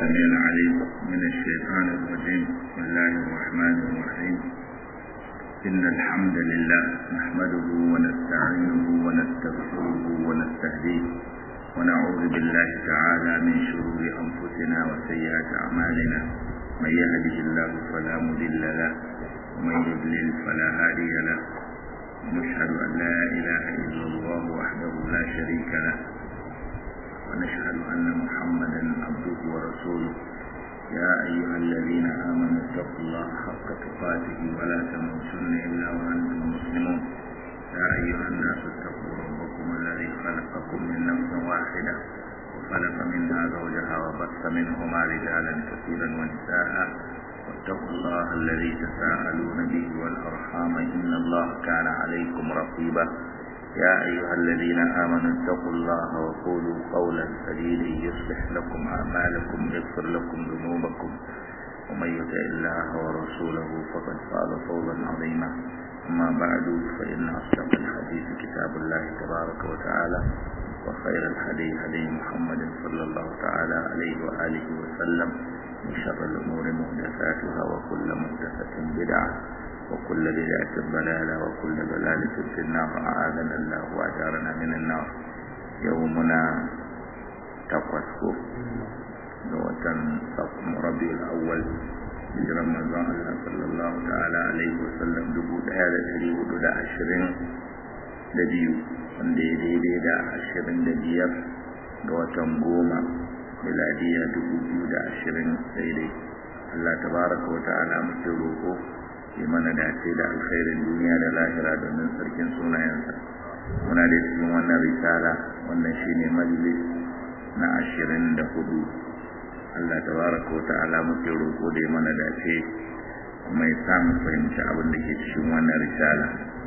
السميع العليم من الشيطان الرجيم بسم الله الرحمن الرحيم إن الحمد لله نحمده ونستعينه ونستغفره ونستهديه ونعوذ بالله تعالى من شرور أنفسنا وسيئات أعمالنا من يهده الله فلا مضل له ومن يضلل فلا هادي له ونشهد أن لا إله إلا الله وحده لا شريك له ونشهد أن محمدا عبده ورسوله يا أيها الذين آمنوا اتقوا الله حق تقاته ولا تموتن إلا وأنتم مسلمون يا أيها الناس اتقوا ربكم الذي خلقكم من نفس واحدة وخلق منها زوجها وبث منهما رجالا كثيرا ونساء واتقوا الله الذي تساءلون به والأرحام إن الله كان عليكم رقيبا يا أيها الذين آمنوا اتقوا الله وقولوا قولا سديدا يصلح لكم أعمالكم يغفر لكم ذنوبكم ومن يطع الله ورسوله فقد فاز فوزا عظيما أما بعد فإن أصدق الحديث كتاب الله تبارك وتعالى وخير الحديث هدي محمد صلى الله تعالى عليه وآله وسلم وشر الأمور محدثاتها وكل محدثة بدعة وكل بدعة ضلالة وكل ضلالة في النار أعاذنا الله وأجارنا من النار يومنا تقوى وتن صفم ربيع الأول hijiran manzon Allah sallallahu ta'ala alaihi wasallam dubu ɗaya da ɗari hudu da ashirin da biyu wanda ya daidai da ashirin da biyar ga watan goma miladiya dubu biyu da ashirin daidai Allah tabaraka wa ta'ala muke roƙo ya mana dace da alkhairin duniya da lahira domin sarkin sunayensa muna da cikin wannan risala wannan shine majalis na ashirin da hudu Allah tabaraka wa ta'ala muke roƙo da ya mana dace kuma ya samu fahimci abin da ke cikin wannan risala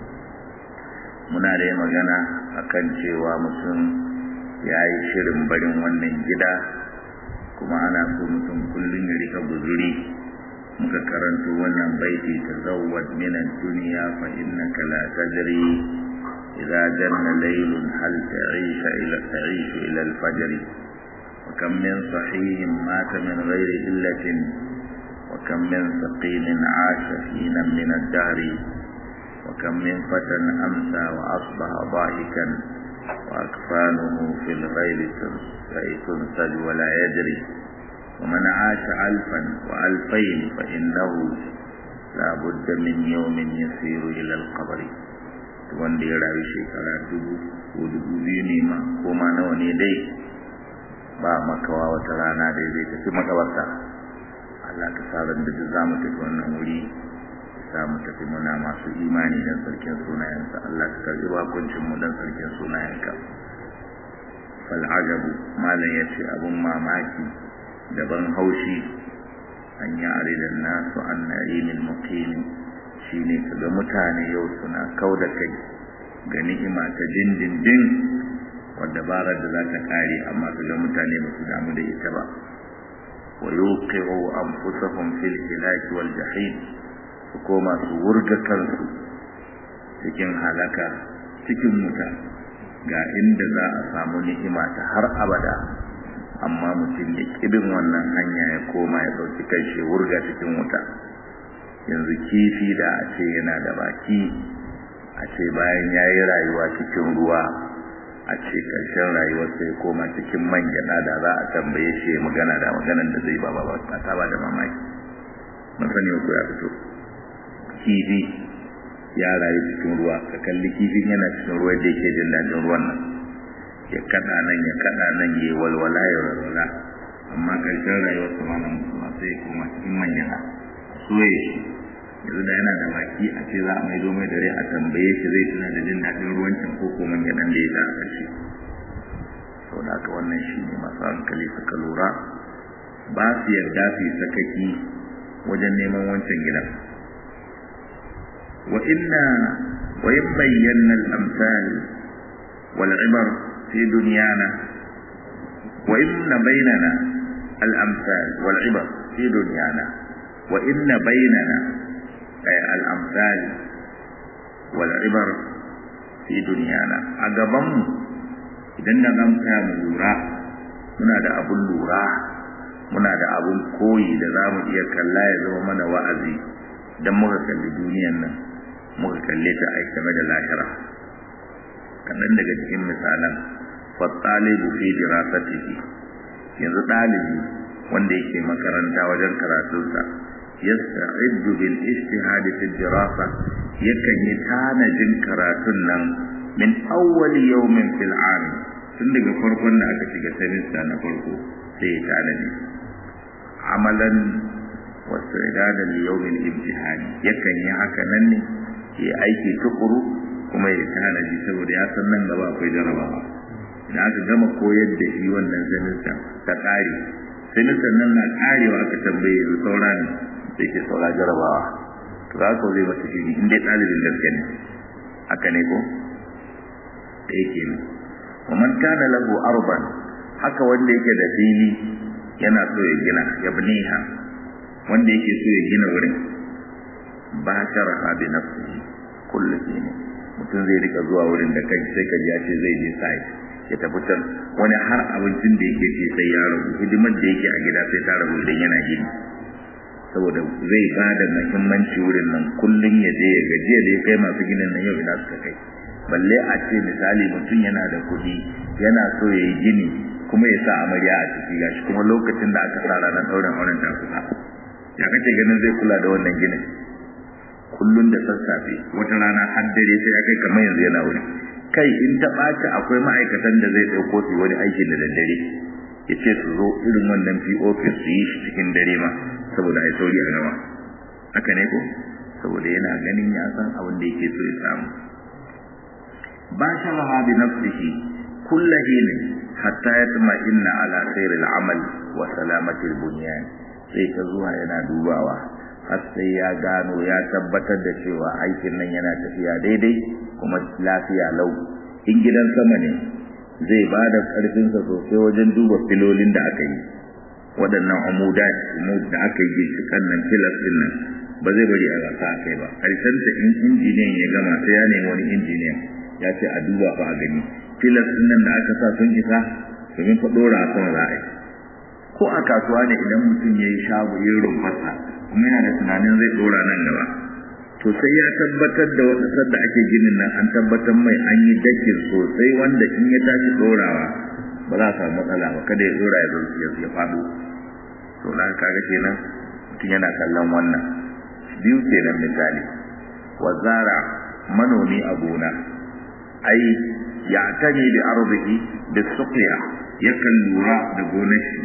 muna da magana akan cewa mutum ya yi shirin barin wannan gida kuma ana so mutum kullum ya rika guzuri muka karanto wannan baiti tazawwad min ad-dunya fa innaka la tadri idza janna laylun hal ta'isha ila ta'ishu ila al-fajr wa kam min sahihin mata min ghairi illatin wa kam min saqimin 'asha hina min ad-dahr wa kam min fatan amsa wa asbaha dhahikan wa akfanuhu fil ghayri tunsaj wa la yadri ومن عاش ألفا وألفين فإنه لا بد من يوم يسير إلى القبر wanda ya rayu shekara dubu ko dubu biyu ne ma ko ma nawa ne dai ba makawa wata rana da zai tafi makabarta Allah ka sa ran da duk za mu tafi wannan wuri za mu tafi muna masu imani dan sarkin sunayensa Allah ka karbi bakuncin mu dan sarkin sunayenka fal ajabu malam yace abun mamaki daban haushi an yi aridan nasu an na'imin muqimi shine kaga mutane yau suna kauda kai ga ni'ima ta dindindin wadda barar da za ta kare amma kaga mutane ba su damu da ita ba wa yuqiru anfusahum fil hilaki wal jahim su koma su wurga kansu cikin halaka cikin wuta ga inda za a samu ni'ima ta har abada amma mutum ya kibin wannan hanya ya koma ya ɗauki kai shi wurga cikin wuta yanzu kifi da a ce yana da baki a ce bayan ya yi rayuwa cikin ruwa a ce ƙarshen rayuwar sai koma cikin man gyaɗa da za a tambaye shi ya magana da maganan da zai ba ba ba ta ba da mamaki mun sani ko ya fito kifi ya rayu cikin ruwa ka kalli kifin yana cikin ruwa da yake jin daɗin ruwan nan ya kada nan ya kada nan ya walwala ya walwala amma karshen rayuwar su ma mutuwa sai kuma cikin manyan soye shi yanzu da yana da baki a ce za a maido mai dare a tambaye shi zai tuna da jin daɗin ruwancin ko ko manyan da ya sa a ƙarshe sau da haka wannan shi ne masu hankali suka lura ba su yarda su yi sakaki wajen neman wancan gidan wa inna wa in bayyana al-amsal wal ibar في دنيانا وإن بيننا الأمثال والعبر في دنيانا وإن بيننا الأمثال والعبر في دنيانا أقبم إذن نغمتا ملورا muna da abun lura muna da abun koyi da za mu iya kalla ya zama mana wa'azi don muka kalli duniyan nan muka kalle ta a game da lahira kaɗan daga cikin misalan fattalibu fi dirasatihi yanzu ɗalibi wanda yake makaranta wajen karatunsa yasta'iddu bil ijtihadi fi dirasa yakan yi tanajin karatun nan min awwali yawmin fil 'am tun daga farkon da aka shiga semester na farko sai ya tanadi amalan wasu idadan yawmin imtihani yakan yi haka nan ne ya aiki tukuru kuma ya tanadi saboda ya san nan gaba akwai jarabawa da aka gama koyar da shi wannan semester ta kare semester nan na karewa aka tambaye yanzu saura ne sai ke saura jarabawa to za ka zai masa shiri in dai ɗalibin gaske ne haka ne ko da yake ne ومن كان له أرضا haka wanda yake da fili yana so ya gina ya bniha wanda yake so ya gina wurin ba sharaha bi nafsihi kullu shine mutum zai rika zuwa wurin da kai sai ka ji ya ce zai je sai ya tafi can wani har abincin da yake ce sai ya rabu hidimar da yake a gida sai ta rabu idan yana gini saboda zai ba da muhimmanci wurin nan kullum ya je ya gajiya da ya kai masu ginin nan yau ina suka kai balle a ce misali mutum yana da kuɗi yana so ya yi gini kuma ya sa amarya a ciki gashi kuma lokacin da aka sa ranar ɗaurin auren ta kusa ya kace ganin zai kula da wannan ginin kullum da sassafe wata rana har dare sai ya kai kamar yanzu yana wuri kai in ta ɓaci akwai ma'aikatan da zai ɗauko su wani aikin da daddare ya ce su zo irin wannan pop su yi shi cikin dare ma saboda a yi sauri a gama haka ne ko saboda yana ganin ya san abin da yake so ya samu باشرها بنفسه كل حين حتى يطمئن على خير العمل وسلامة البنيان sai ta zuwa yana dubawa har sai ya gano ya tabbatar da cewa aikin nan yana tafiya daidai kuma lafiya lau in gidan sama ne zai ba da ƙarfinsa sosai wajen duba filolin da aka yi waɗannan amuda da aka yi ginshiƙan nan filas ɗin nan ba zai bari a wasa a kai ba ƙarshenta in injiniyan ya gama sai ya nemi wani injiniyan ya ce a duba fa a gani filas din nan da aka sa sun isa domin fa dora a sama za a yi ko a kasuwa ne idan mutum ya yi shago ya rumfasa kuma yana da tunanin zai dora nan gaba to sai ya tabbatar da wata sadda ake ginin nan an tabbatar mai an yi dakin sosai wanda in ya tashi dorawa ba za a samu matsala ba kada ya dora ya ya faɗo to na kaga kenan mutum yana kallon wannan biyu kenan misali wazara manomi a gona ai ya tani da arziki da suqiya yakan lura da gonar shi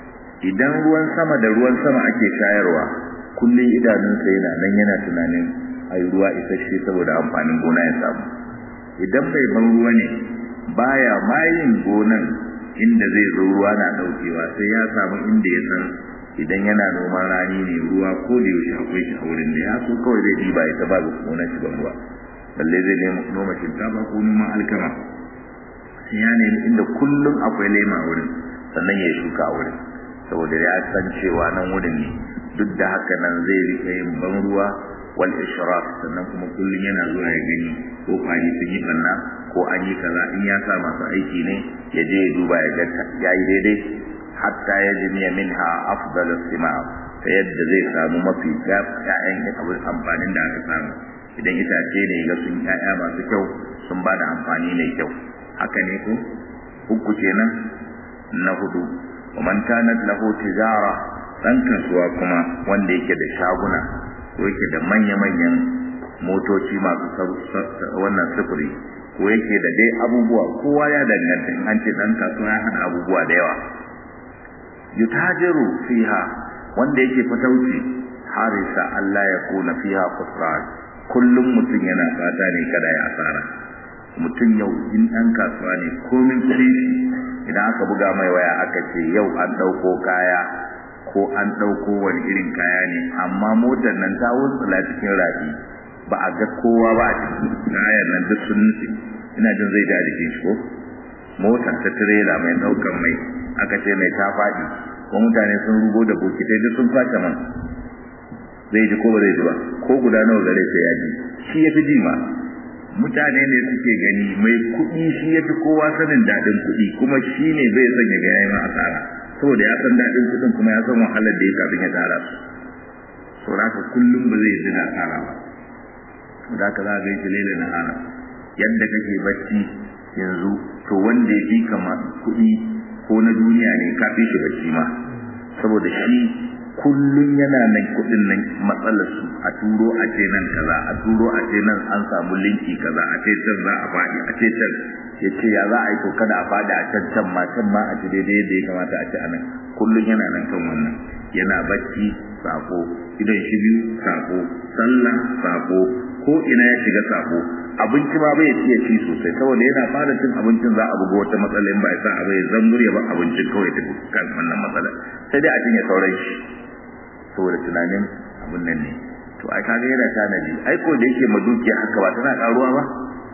idan ruwan sama da ruwan sama ake shayarwa kullum idanunsa yana nan yana tunanin ai ruwa isasshe saboda amfanin gona ya samu idan bai ban ruwa ne baya mayin gonan inda zai zo ruwa na daukewa sai ya samu inda ya san idan yana noman rani ne ruwa ko da yaushe akwai shi a wurin da ya so kawai zai diba ya ta ba gonar shi ban ruwa balle zai noma shinkafa ko noman alkama sai ya nemi inda kullum akwai lema a wurin sannan ya shuka a wurin saboda ya san cewa nan wurin ne duk da haka nan zai rika yin ban ruwa wal ishraf sannan kuma kullum yana zuwa ya gani ko kwari sun yi banna ko an yi kaza in ya sa masu aiki ne ya je ya duba ya ga ya yi daidai hatta ya jimiya minha afdalu sima ta yadda zai samu mafi ƴaƴan abin amfanin da aka samu idan itace ne ga sun ƴaƴa masu kyau sun ba da amfani mai kyau haka ne ko uku kenan na hudu man kanat lahu tijara dan kasuwa kuma wanda yake da shaguna ko yake da manya-manyan motoci masu wannan sufuri ko yake da dai abubuwa kowa ya danganta in an ce dan kasuwa ya hada abubuwa da yawa yutajiru fiha wanda yake fatauci harisa Allah ya kuna fiha khusran kullum mutum yana fata ne kada ya asara mutum yau in ɗan kasuwa ne komin kuɗi idan aka buga mai waya aka ce yau an ɗauko kaya ko an ɗauko wani irin kaya ne amma motar nan ta wuntsula cikin rafi ba a ga kowa ba a ciki kayan nan duk sun nutse ina jin zai da jikin shi ko motar ta tirela mai ɗaukan mai aka ce mai ta faɗi ko mutane sun rugo da bokitai duk sun kwace man zai ji ko ba zai ji ba ko guda nawa gare sai ya ji shi ya fi ji ma mutane ne suke gani mai kuɗi shi ya fi kowa sanin daɗin kuɗi kuma shi ne bai son ya ga yayi ma asara saboda ya san daɗin kuɗin kuma ya san wahalar da ya kafin ya tara su saboda haka kullum ba zai ji da tara ba da haka za ga shi laila na hana yadda kake bacci yanzu to wanda ya fi kama kuɗi ko na duniya ne ka fi shi bacci ma saboda shi kullum yana nan kuɗin nan matsalar su a turo a ce nan kaza a turo a ce nan an samu linki kaza a ce can za a faɗi a ce can ya ce ya za a yi to kada a faɗi a can can ma can ma a ci daidai yadda ya kamata a ci a nan kullum yana nan kan wannan yana bacci sako idan shi biyu sako sallah sako ko ina ya shiga sako abinci ma bai iya ci sosai saboda yana fara cin abincin za a buga wata matsala in ba ya sa abu ya zambur ya ba abincin kawai ta kan wannan matsala sai dai a cinye sauran shi saboda tunanin abin nan ne to ai kaga yana tanadi ai ko da yake madukiya haka ba tana karuwa ba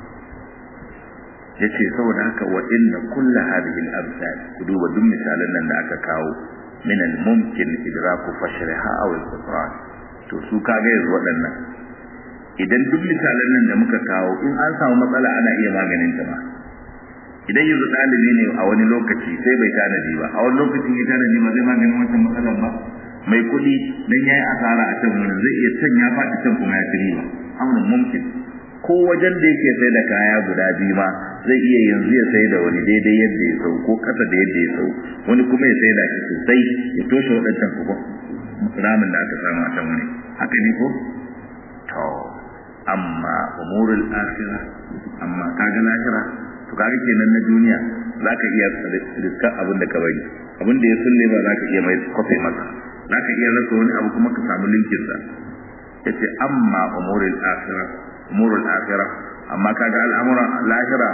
yace saboda haka wa inna kullu hadhihi al-amsal ku duba duk misalan nan da aka kawo min al-mumkin idraku fashriha aw al-qitran to su kaga yanzu waɗannan idan duk misalan nan da muka kawo in an samu matsala ana iya maganin ta ba idan yanzu ɗalibi ne a wani lokaci sai bai tanadi ba a wani lokacin ya tanadi ba zai maganin wancan matsalar ba mai kuɗi dan yayi asara a can wurin zai iya can ya faɗi can kuma ya ci riba amrun mumkin ko wajen da yake sai da kaya guda biyu ma zai iya yanzu ya sai da wani daidai yadda ya sau ko kasa da yadda ya sau wani kuma ya sai da shi sosai ya toshe waɗancan kuma ramin da aka samu a can wani haka ne ko to amma umurul akhirah amma kaga lahira to kaga kenan na duniya zaka iya riskar abin da ka bari abin da ya sulle ba zaka iya mai kofe maka zaka iya rasa wani abu kuma ka samu linkin sa yace amma umurul akhirah umurul akhirah amma kaga al'amuran lahira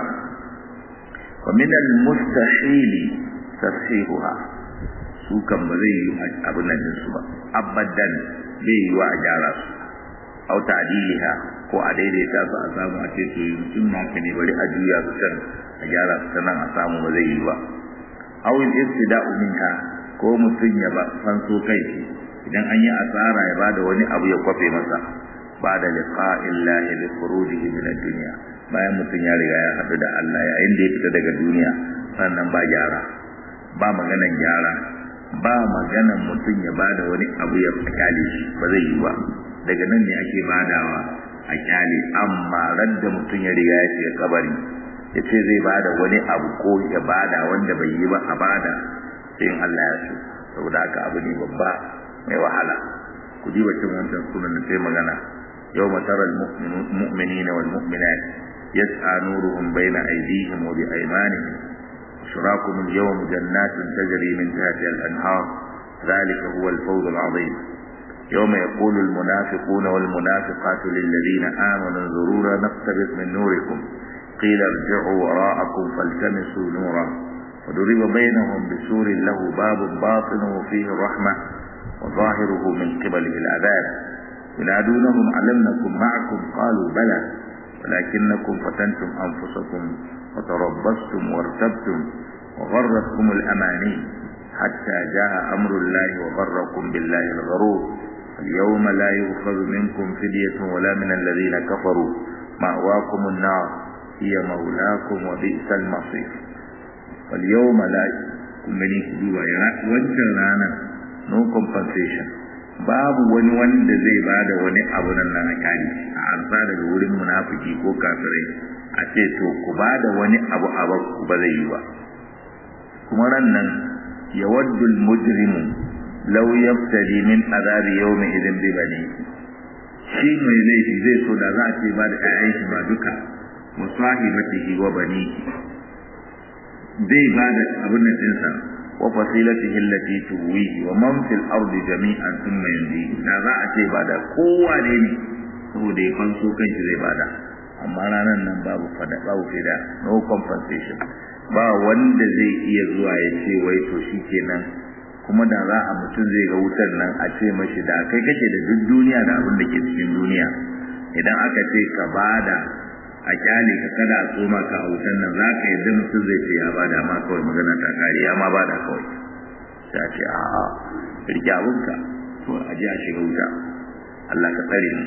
wa min al-mustahil tashihuha su kan ba zai yi abin nan su ba abadan bai yi wa a gyara su au ta'diliha ko a daidaita su a samu a ce to mutum naka ne bari a juya su can a gyara su nan a samu ba zai yi ba aw in istida'u minha ko mutum ya ba fanso kai idan an yi asara ya bada wani abu ya kwafe masa ba da liqa'illahi li furujihi min ad-dunya bayan mutum ya riga ya haɗu da Allah yayin da ya fita daga duniya sannan ba gyara ba maganan gyara ba maganan mutum ya bada wani abu ya kyale shi ba zai yi ba daga nan ne ake badawa a kyale amma radda mutum ya riga ya shiga kabari ya ce zai bada wani abu ko ya bada wanda bai yi ba a bada sai in Allah ya so saboda haka abu ne babba mai wahala ku ji bacin wancan sunan da sai magana yau mataral mu'minina wal mu'minat yas'a nuruhum bayna aydihim wa bi aymanihim شراكم اليوم جنات تجري من تحتها الأنهار ذلك هو الفوز العظيم يوم يقول المنافقون والمنافقات للذين آمنوا انظرونا نقتبس من نوركم قيل ارجعوا وراءكم فالتمسوا نورا وضرب بينهم بسور له باب باطنه فيه الرحمة وظاهره من قبله العذاب ينادونهم ألم نكن معكم قالوا بلى ولكنكم فتنتم أنفسكم وتربصتم وارتبتم وغرتكم الأماني حتى جاء أمر الله وغركم بالله الغرور اليوم لا يؤخذ منكم فدية ولا من الذين كفروا مأواكم النار هي مولاكم وبئس المصير واليوم لا kumbani duba ya wancan rana no compensation babu wani wanda zai bada wani abu nan na kari a arza daga wurin munafiki ko kafirai a ce to ku bada wani abu a ku ba zai yi ba kuma ran nan yawaddu al-mujrimu law yaftadi min azabi yawmi idin bi bani shi mai laifi zai so da za a ce ba da ƴaƴan shi ba duka wa sahibatihi wa bani zai ba da abin nan ɗinsa wa fasilatihi allati tuwihi wa man fil ardi jami'an thumma yanzi da za a ce ba da kowa ne ne saboda ya fanso kanshi zai bada amma ranar nan babu fada babu fida no compensation ba wanda zai iya zuwa ya ce wai to shikenan kuma da za a mutum zai ga wutar nan a ce mashi da kai kake da duk duniya da abin da ke cikin duniya idan aka ce ka bada a kyale ka kada a tsoma ka a wutar nan za ka yadda mutum zai ce ya bada ma kawai magana ta kare ya ma bada kawai sai a ce a'a rike abinka to a ji a shiga wuta Allah ka tsare mu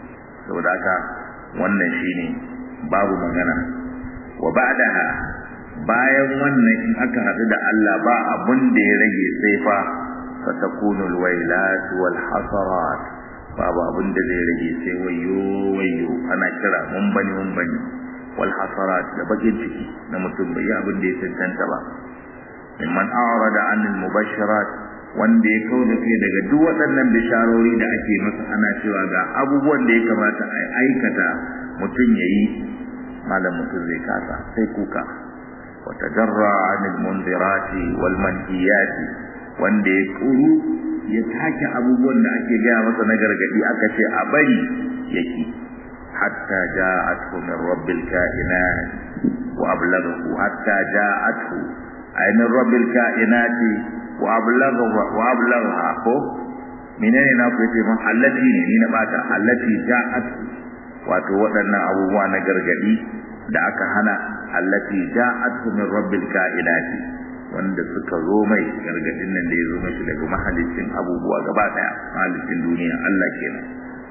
saboda haka wannan shine babu magana wa ba'daha bayan wannan in aka haɗu da Allah ba abun da ya rage sai fa fatakunu alwailat wal hasarat babu abun da zai rage sai wayo wayo ana kira mun bani mun bani wal hasarat da bakin ciki na mutum bai yi abin da ya tantanta ba mimman a'rada anil mubashirat wanda ya kauda kai daga duk waɗannan bisharori da ake masa ana cewa ga abubuwan da ya kamata a aikata mutum yayi malam mutum zai kasa sai kuka wa tajarra anil mundirati wal manhiyati wanda ya kuru ya take abubuwan da ake gaya masa na gargadi aka ce a bari yake hatta ja'athu min rabbil kainat wa ablaghahu hatta ja'athu ay min rabbil kainati wa ablaghahu wa ablaghaha ko menene na ku yace mun allati ne ni na bata allati ja'athu wato waɗannan abubuwa na gargadi da aka hana allati ja'athu min rabbil kainati wanda suka zo mai gargadin nan da ya zo mashi daga mahalicin abubuwa gaba daya mahalicin duniya Allah kenan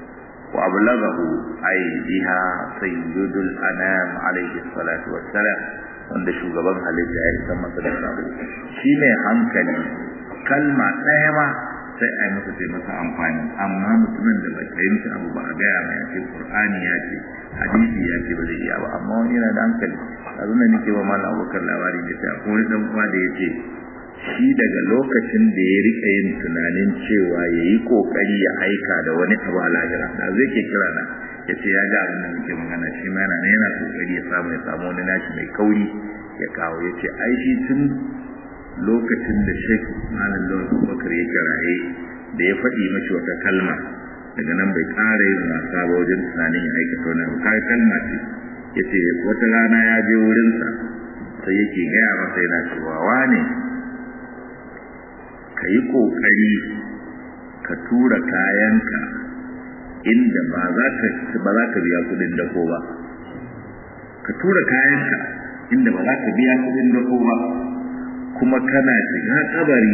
wa ablaghahu ay biha sayyidul anam alayhi salatu wassalam wanda shugaban halitta ya san masa da sabo shi ne hankali kalma ɗaya ma sai a yi masa sai masa amfani amma mutumin da bai fahimci abu ba a gaya mai ce qur'ani ya ce hadisi ya ce ba zai iya ba amma wani yana da hankali a zuna nake wa malam abokan labari da ta ko wani dan uwa da ya ce shi daga lokacin da ya rika yin tunanin cewa ya yi kokari ya aika da wani abu a lahira da zai ke kira na ya ce ya ga abin da muke magana shi ma yana yana kokari ya samu ya samu wani nashi mai kauri ya kawo ya ce ai shi tun lokacin da Sheikh Malam Lawal Abubakar ya kiraye da ya faɗi mashi wata kalma daga nan bai ƙara yin wasa ba wajen tunanin ya aikata wani abu kai kalma ce ya ce wata rana ya je wurinsa sai yake gaya masa yana cewa wane ka yi ƙoƙari ka tura kayanka inda ba za ka biya kuɗin dako ba ka tura kayanka inda ba za ka biya kuɗin dako ba kuma kana shiga kabari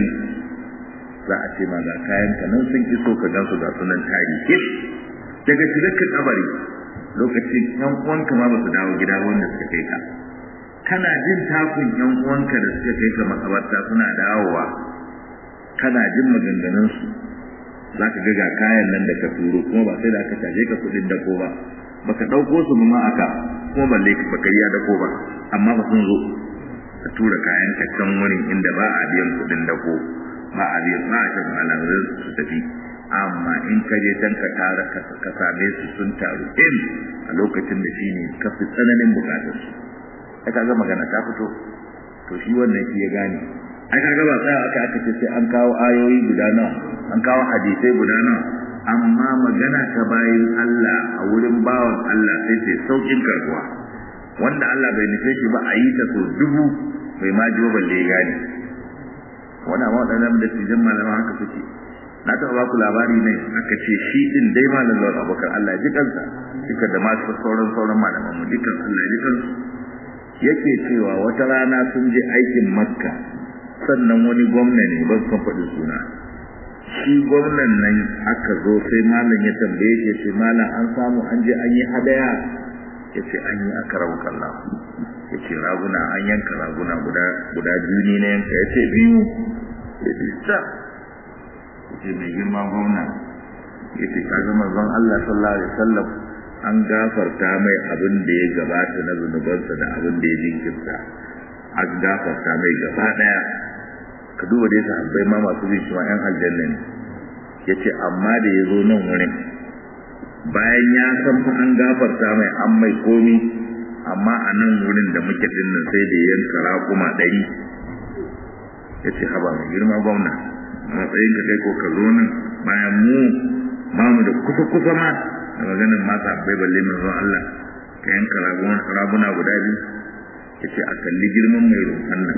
za a ce ma ga kayanka nan sun iso ka gan su ga sunan tarihi daga shigar ka kabari lokacin yan uwanka ma ba su dawo gida wanda suka kai ka kana jin takun yan uwanka da suka kai ka makabarta suna dawowa kana jin maganganun su za ka ga ga kayan nan da ka turo kuma ba sai da aka caje ka kuɗin dako ba baka ɗauko su ma aka kuma balle baka yi dako ba amma ba sun zo ka tura kayan ka can wurin inda ba a biyan kuɗin dako ba a biyan ba a shan malamin su tafi amma in ka je can ka tara ka same su sun taru in a lokacin da shi ne ka fi tsananin bukatar su ai kaga magana ta fito to shi wannan shi ya gane ai kaga ba tsaya aka aka ce sai an kawo ayoyi guda nawa an kawo hadisai guda nawa amma magana ta bayin Allah a wurin bawan Allah sai sai saukin karbuwa wanda Allah bai nufe shi ba a yi ta so dubu bai ma ji balle ya gane wannan ma wadannan da cikin malama haka suke na taɓa ba ku labari ne aka ce shi din dai malam Lawal Abubakar Allah ya ji kansa duka da masu sauran sauran malaman mu dukan Allah ya ji kansu yake cewa wata rana sun je aikin Makka sannan wani gwamna ne ban san faɗi suna shi gwamnan nan aka zo sai malam ya tambaye shi ce malam an samu an je an yi hadaya ya ce an yi aka rabu kalla ya ce raguna an yanka raguna guda guda biyu ne na yanka ya ce biyu ya ce ta ya ce mai girma gwamna ya ce ka zama zan Allah sallallahu alaihi wasallam an gafarta mai abin da ya gabata na zunubansa da abin da ya jinkirta an gafarta mai gaba daya ka duba dai sahabbai ma masu bin cewa yan aljanna ne yace amma da ya zo nan wurin bayan ya san fa an gafarta mai an mai komi amma a nan wurin da muke din nan sai da yanka raƙuma ɗari yace haba mai girma gwamna a matsayin ka kai ko ka zo nan bayan mu ba mu da kusa kusa ma da maganin mata bai balle mai zuwa Allah ka yanka raguna guda biyu yace a kalli girman mai roƙon nan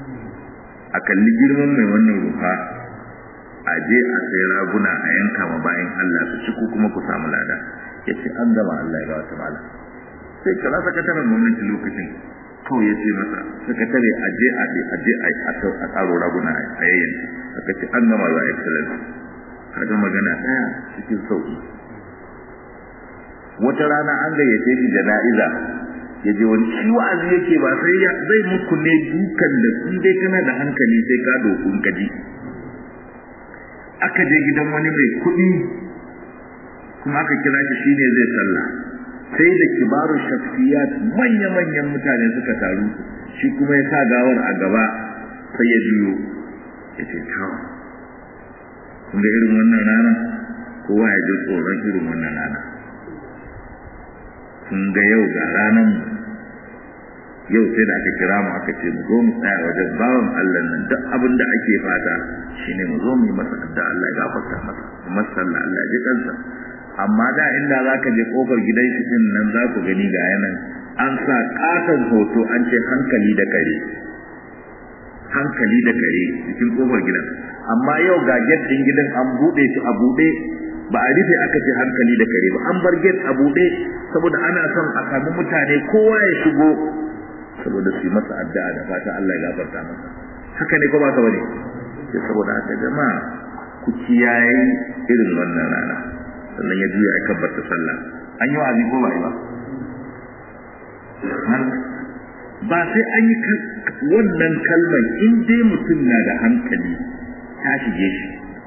a kalli girman mai wannan rufa a je a sai raguna a yanka ma bayan Allah su ci ko kuma ku samu lada ya ce an gama Allah ya ga wata mala sai kira sakataren gwamnati lokacin kawai ya ce masa sakatare a je a a je a tsaro raguna a yayin aka ce an gama za a excellence kaga magana ɗaya cikin sauki wata rana an gayyace shi jana'iza ya je wani shi wa'azi yake ba sai ya zai muku ne dukan da in dai kana da hankali sai ka dokun kaji aka je gidan wani mai kuɗi kuma aka kira shi shine zai sallah sai da kibaru shafiyat manya-manyan mutane suka taru shi kuma ya sa gawar a gaba sai ya biyo ya ce kawo kun ga irin wannan rana kowa ya ji tsoron irin wannan rana kun ga yau ga ranar yau sai da aka kira mu aka ce mu zo mu tsaya wajen bawan Allah nan duk abin da ake fata shine mu zo mu yi masa da Allah ya gafarta masa kuma sallah Allah ya ji kansa amma da inda zaka je kofar gidan shi din nan za ku gani ga yanan an sa katon hoto an ce hankali da kare hankali da kare cikin kofar gidan amma yau ga gate din gidan an bude shi a bude ba a rufe aka ce hankali da kare ba an bar gate a bude saboda ana son a samu mutane kowa ya shigo saboda su yi masa addu'a da fata Allah ya gafarta masa haka ne ko ba ka bane sai saboda haka jama'a ku kiyaye irin wannan rana sannan ya juya ya kabbata sallah an yi wa'azi ko ba yi ba ba sai an yi wannan kalmar in dai mutum na da hankali ta shige shi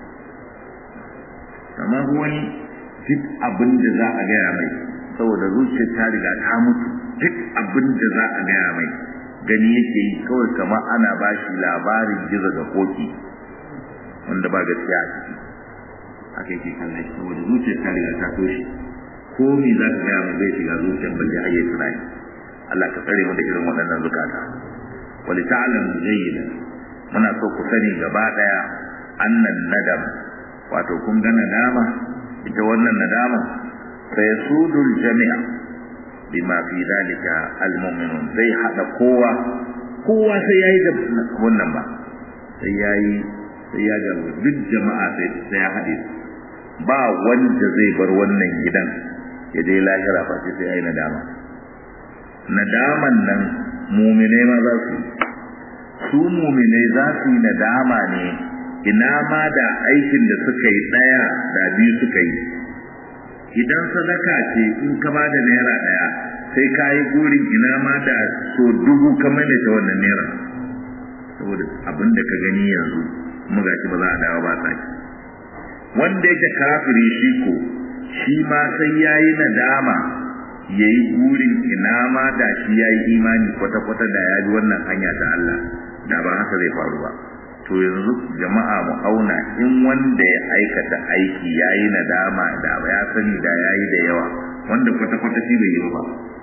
amma wani duk abin da za a gaya mai saboda zuciyar ta riga ta mutu duk abin da za a gaya mai gani yake yi kawai kamar ana ba shi labarin gizo da koki wanda ba gaskiya a ciki haka yake kallon shi saboda zuciyar ta riga ta toshe ko me za ka gaya mai bai shiga zuciyar balle har yayi tunani Allah ka tsare mu da irin waɗannan zukata wali ta'lamu jayyida muna so ku sani gaba daya annan nadam wato kun ga nadama ita wannan nadama sai sudul jami'a bima fi dalika almu'minun zai hada kowa kowa sai yayi da wannan ba sai yayi sai ya ga duk jama'a sai sai ya hade ba wanda zai bar wannan gidan ya je lahira ba sai sai yayi nadama nadaman nan mu'minai ma za su su mu'minai za su yi nadama ne ina ma da aikin da suka yi daya da biyu suka yi idan sadaka ce in ka ba da naira ɗaya sai ka yi gurin ina ma da so dubu ka maimaita wannan naira saboda abin da ka gani yanzu kuma ga ba za a dawo ba sake wanda yake kafiri shi ko shi ma sai ya yi nadama ya yi gurin ina ma da shi ya yi imani kwata-kwata da ya ji wannan hanya ta Allah da ba haka zai faru ba to yanzu jama'a mu auna in wanda ya aikata aiki yayi nadama da ya sani da yayi da yawa wanda kwata kwata shi bai yi ba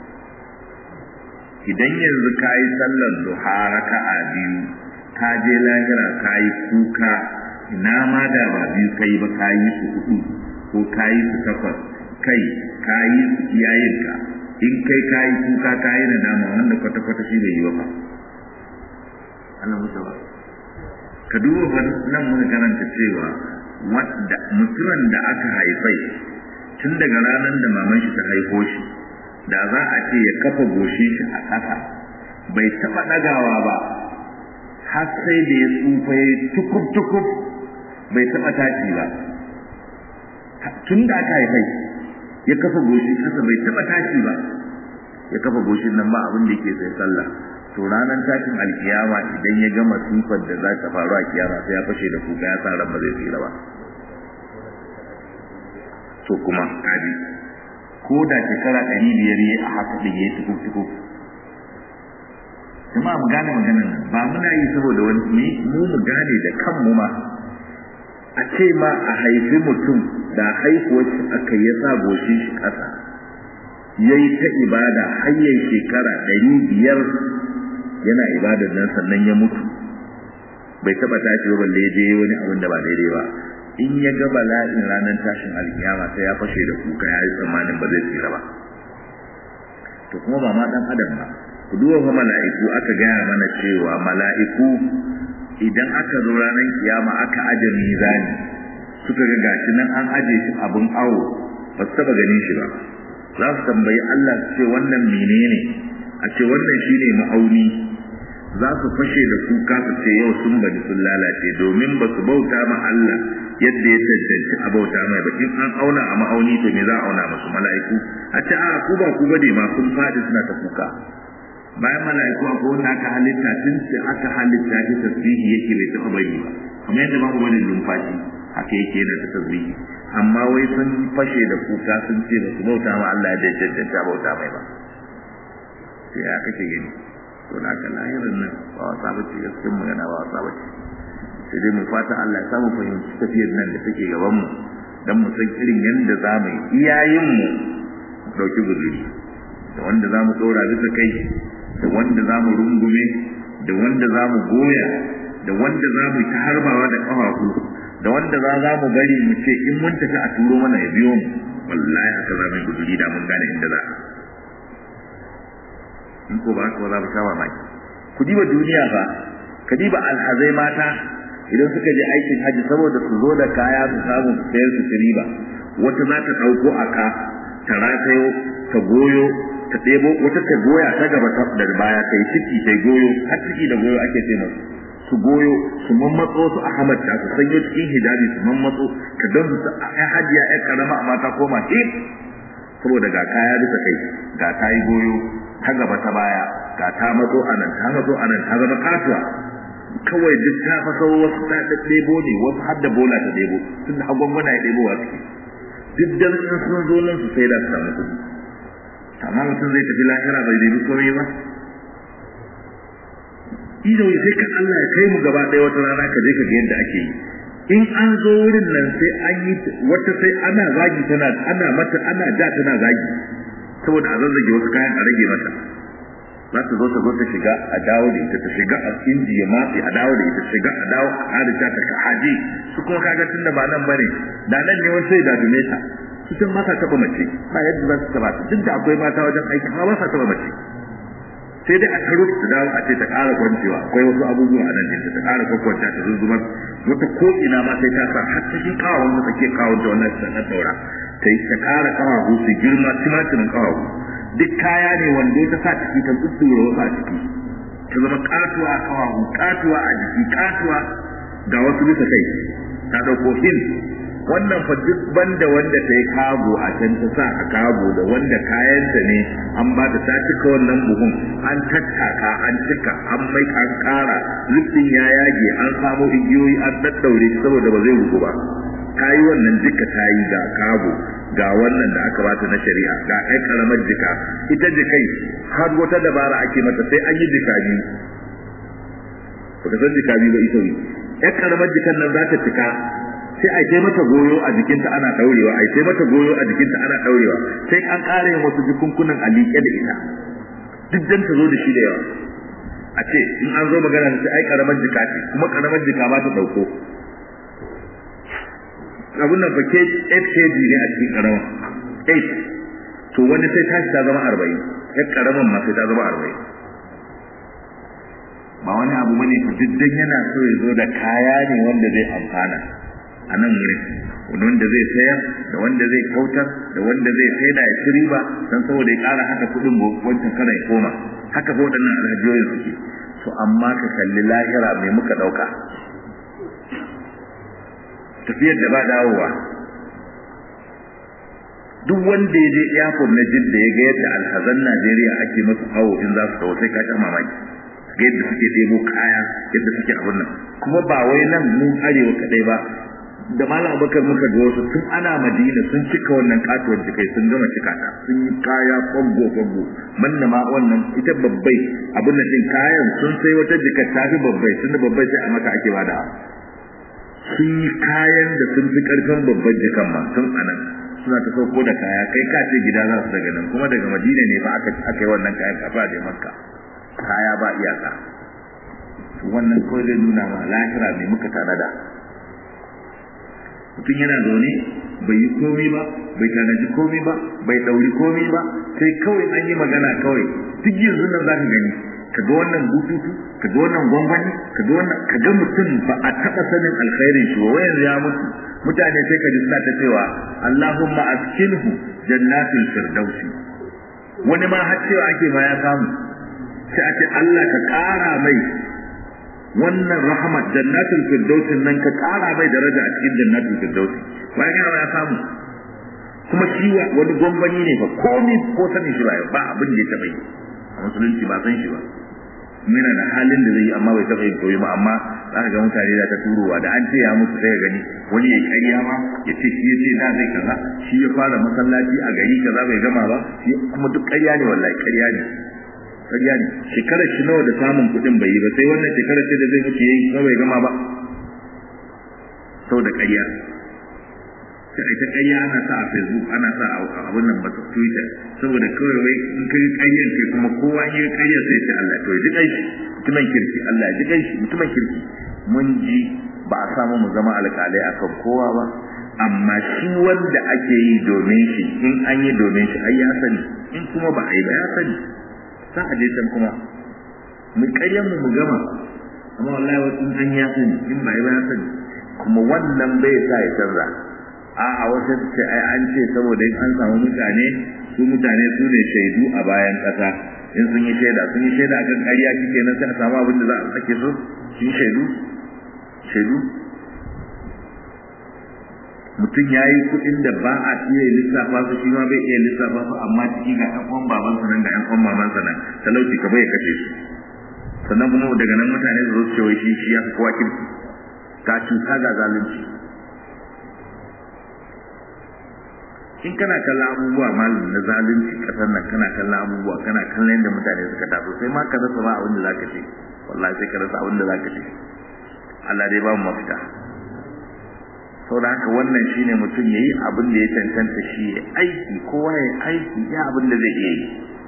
idan yanzu ka yi sallar duha raka'a biyu ka je lahira ka yi kuka ina ma da ba biyu kai ba ka yi su hudu ko ka yi su takwas kai ka yi su iyayenka in kai ka yi kuka ka yi nadama wanda kwata kwata shi bai yi ba Allah musa ba ka duba fa nan muka karanta cewa wanda mutumin da aka haifai tun daga ranar da maman shi ta haifo shi da za a ce ya kafa goshi shi a ƙasa bai taɓa ɗagawa ba har sai da ya tsufa ya tukub tukub bai taɓa tashi ba tun da aka haifai ya kafa goshi ƙasa bai taɓa tashi ba ya kafa goshin nan ba abin da yake sai sallah to ranar tashin alkiyama idan ya gama sifar da za ta faru a kiyama sai ya fashe da kuka ya sa ran ba zai tsira ba to kuma kaji ko da shekara ɗari biyar yi a haka ɗin ya yi tukuk tukuk jama'a mu gane maganar nan ba muna yi saboda wani mu mu gane da kanmu ma a ce ma a haifi mutum da haihuwar shi aka ya sa goshin shi ƙasa ya yi ta ibada har shekara ɗari biyar yana ibadar nan sannan ya mutu bai taba tashi ba balle je wani abin da ba daidai ba in ya ga bala'in ranar tashin alkiyama sai ya fashe da kuka ya yi tsammanin ba zai tsira ba to kuma ba ma dan adam ba ku duba fa mala'iku aka gaya mana cewa mala'iku idan aka zo ranar kiyama aka aje mizani suka ga gashi nan an aje shi abun awo ba su taba ganin shi ba za su tambayi Allah su ce wannan menene a ce wannan shine ma'auni za su fashe da kuka su ce yau sun bari sun lalace domin ba su bauta ma Allah yadda ya cancanci a bauta mai ba in an auna a ma'auni to me za a auna musu mala'iku a ce a ku ba ku bane ma sun faɗi suna ta kuka bayan mala'iku akwai wanda aka halitta tun sai aka halitta shi tasbihi yake bai taɓa bari ba kamar yadda babu wani numfashi haka yake yana ta tasbihi amma wai sun fashe da kuka sun ce ba su bauta ma Allah da cancanta bauta mai ba sai ya kake gani to na ka lahirin nan ba wasa ba ce gaskiyar magana ba wasa ba ce sai dai mu fata Allah ya samu fahimci tafiyar nan da take gaban mu dan mu san irin yadda za mu yi iyayen mu dauki guzuri da wanda za mu tsora bisa kai da wanda za mu rungume da wanda za mu goya da wanda za mu ta harbawa da ƙafafu da wanda za za mu bari mu ce in mun tafi a turo mana ya biyo mu wallahi haka za mu yi guzuri da mun gane inda za in ko ba haka ba za mu sha mamaki ku diba duniya fa ka diba alhazai mata idan suka je aikin haji saboda su zo da kaya su samu su sayar su ci riba wata za ta ɗauko a ka ta ratayo ta goyo ta ɗebo wata ta goya ta gaba ta da baya ta yi ciki ta goyo har ciki da goyo ake ce masu su goyo su mammatso su a hamata su sanyo cikin hijabi su mammatso ka don su a hajiya ya karama amma ta koma hip saboda ga kaya bisa kai ga ta yi goyo ta gaba ta baya ga ta matso a nan ta matso a nan ta zama kasuwa kawai duk ta fa sau wasu ta ɗebo ne wasu har da bola ta ɗebo tun da agwagwana ya ɗebo wa suke duk da sun zo nan su sai da su samu kuɗi amma mutum zai tafi lahira bai nemi komai ba ido sai ka Allah ya kai mu gaba ɗaya wata rana ka je ka ga yadda ake yi in an zo wurin nan sai an yi wata sai ana zagi tana ana mata ana ja tana zagi saboda a zazzage wasu kayan a rage mata za ta zo ta zo ta shiga a dawo da ita ta shiga a inji ya matse a dawo da ita shiga a dawo a harita ta ka haje su kuma kaga tun da ba nan bane da nan ne wasu sai da dume ta su tun ba sa taba mace ba yadda za su taba ta duk da akwai mata wajen aiki amma ba sa taba mace sai dai a taro ta dawo a ce ta ƙara kwancewa akwai wasu abubuwa a nan ɗinta ta ƙara kwakwanta ta zuzzumar wata ko ina ma sai ta sa har cikin kawon da take kawon ta wannan ta na daura ta yi ta ƙara kawahu su girma timatirin kawahu duk kaya ne wanda ta sa ciki ta tsuttura wasu a ciki ta zama katuwa a kawahu katuwa a jiki katuwa ga wasu bisa kai ta ɗauko hin wannan fa duk banda wanda ta yi kago a can ta sa a kago da wanda kayanta ne an ba ta ta cika wannan buhun an tattaka an cika an mai an kara lufin ya yage an samo igiyoyi an daddaure saboda ba zai ruku ba ta yi wannan duka ta yi ga kago ga wannan da aka bata na shari'a ga ai karamar jika ita jikai har wata dabara ake mata sai an yi jika biyu baka san jika biyu ba ita ne yar karamar jikan nan za ta cika sai a kai mata goyo a jikinta ana daurewa a kai mata goyo a jikinta ana daurewa sai an kare wasu jikunkunan a liƙe da ita duk dan ta zo da shi da yawa a ce in an zo magana sai ai karamar jika ce kuma karamar jika ba ta dauko abun nan fa 8 kg ne a cikin karama 8 to wani sai tashi ta zama 40 ya karaman ma sai ta zama 40 ba wani abu bane fa duk dan yana so ya zo da kaya ne wanda zai amfana a nan wurin wanda zai sayar da wanda zai kautar da wanda zai sai da ya ci riba dan saboda ya ƙara haka kuɗin wancan kana ya koma haka ko waɗannan alhajiyoyin suke to amma ka kalli lahira mai muka ɗauka tafiyar da ba dawowa duk wanda ya je airport na jidda ya ga yadda alhazan Najeriya ake masu awo in za su kawo sai ka sha mamaki ga yadda suke ɗebo kaya yadda suke abin nan kuma ba wai nan mu arewa kadai ba da malam abubakar muka ga wasu tun ana madina sun cika wannan katuwar jikai sun gama cika ta sun yi kaya kwambo kwambo manna ma wannan ita babbai abin nan din kayan sun sai wata jikar ta fi babbai tun da babbai sai a maka ake bada sun yi kayan da sun fi karfin babban jikan ma tun anan suna ta sauko da kaya kai ka ce gida za su daga nan kuma daga madina ne ba aka aka yi wannan kayan kafa da makka kaya ba iyaka wannan kawai zai nuna ma lahira mai muka tanada mutum yana zaune bai yi komai ba bai tanaji komai ba bai dauri komai ba sai kawai an yi magana kawai duk yanzu nan za ka gani ka ga wannan bututu ka ga wannan gwangwani ka ga wannan ka ga mutum ba a taɓa sanin alkhairin shi wa yanzu ya mutu mutane sai ka ji suna ta cewa Allahumma askinhu jannatul firdausi wani ma har cewa ake ma ya samu sai a ce Allah ka ƙara mai wannan rahmat jannatul firdausi nan ka ƙara mai daraja a cikin jannatul firdausi bayan ya ya samu kuma shi wani gwangwani ne ba komi ko sanin shi ba ba abin da ya taɓa yi a musulunci ba san shi ba yana da halin da zai yi amma bai taɓa yin koyi ba amma za ka ga mutane da ta turowa da an ce ya musu sai gani wani ya karya ma ya ce shi ya ce na zai kaza shi ya fara masallaci a gari kaza bai gama ba shi kuma duk karya ne wallahi karya ne karya ne shekarar shi nawa da samun kuɗin bai yi ba sai wannan shekarar ce da zai mutu yayi kuma bai gama ba saboda karya sai ita ƙarya ana sa a facebook ana sa a abin nan masu twitter saboda kawai wai in kai ƙaryar kai kuma kowa in yi ƙarya sai ce Allah to ji kai shi mutumin kirki Allah ji kai shi mutumin kirki mun ji ba a samu mu zama alƙalai akan kowa ba amma shi wanda ake yi domin shi in an yi domin shi ai ya sani in kuma ba a yi ba ya sani za a je can kuma mu ƙaryar mu mu gama amma wallahi wasu an ya sani in ba yi ba ya sani kuma wannan bai sa ya canza a'a wata ce ai an ce saboda in an samu mutane su mutane su ne shaidu a bayan ƙasa in sun yi shaida sun yi shaida akan ƙarya kike nan sai a samu abin da za a sake su shi shaidu shaidu mutum ya yi kuɗin da ba a iya lissafa su shi ma bai iya lissafa su amma ciki ga ɗan uwan babansa nan da ɗan uwan mamansa nan talauci ka bai kashe shi sannan kuma daga nan mutane su zo su ce wai shi shi ya fi kowa kirki ga cuta ga zalunci in kana kallon abubuwa malam na zalunci kasar nan kana kallon abubuwa kana kallon yadda mutane suka taso sai ma ka rasa ba abin da zaka ce wallahi sai ka rasa abin da zaka ce Allah dai ba mu mafita saboda haka wannan shine mutum yayi abin da ya cancanta shi ya aiki kowa ya aiki ya abin da zai iya yi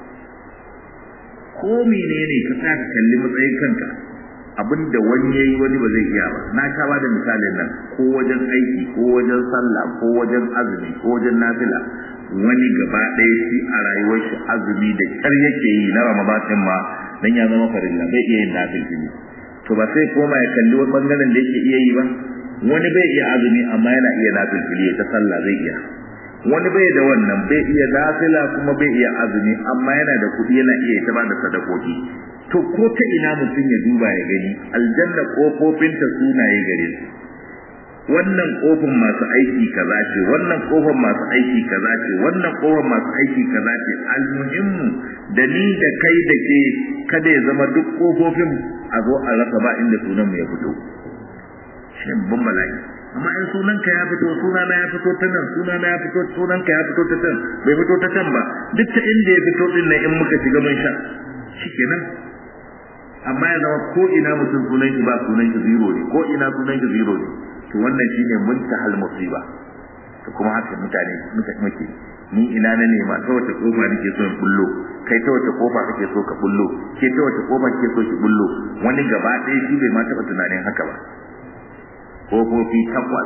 ko menene ka sa ka kalli matsayin kanka abinda wani yayi wani ba zai iya ba na ka ba da misalin nan ko wajen aiki ko wajen sallah ko wajen azumi ko wajen nafila wani gaba ɗaya shi a rayuwar shi azumi da kyar yake yi na ramadan ma dan ya zama farilla bai iya yin nafilfili to ba sai koma ya kalli wani bangaren da yake iya yi ba wani bai iya azumi amma yana iya nafilfili ta sallah zai iya wani bai da wannan bai iya nafila kuma bai iya azumi amma yana da kuɗi yana iya ta ba da sadakoki to ko ta ina mutum ya duba ya gani aljanna kofofinta sunaye gare su wannan kofin masu aiki kaza ce wannan kofin masu aiki kaza ce wannan kofin masu aiki kaza ce almuhimmu da ni da kai da ke kada ya zama duk kofofin a zo a rasa ba inda sunan mu ya fito shi ban bala'i amma in sunanka ya fito sunana ya fito ta nan sunana ya fito sunanka ya fito ta can bai fito ta can ba duk ta inda ya fito din nan in muka shiga mun sha shikenan amma ya zama ko ina mutum sunan shi ba sunan shi zero ne ko ina sunan shi zero ne to wannan shine muntahal musiba to kuma haka mutane muke ni ina na nema ta wace kofa nake so in bullo kai ta wace kofa kake so ka bullo ke ta wace kofa kake so ki bullo wani gaba ɗaya shi bai ma taɓa tunanin haka ba kofofi takwas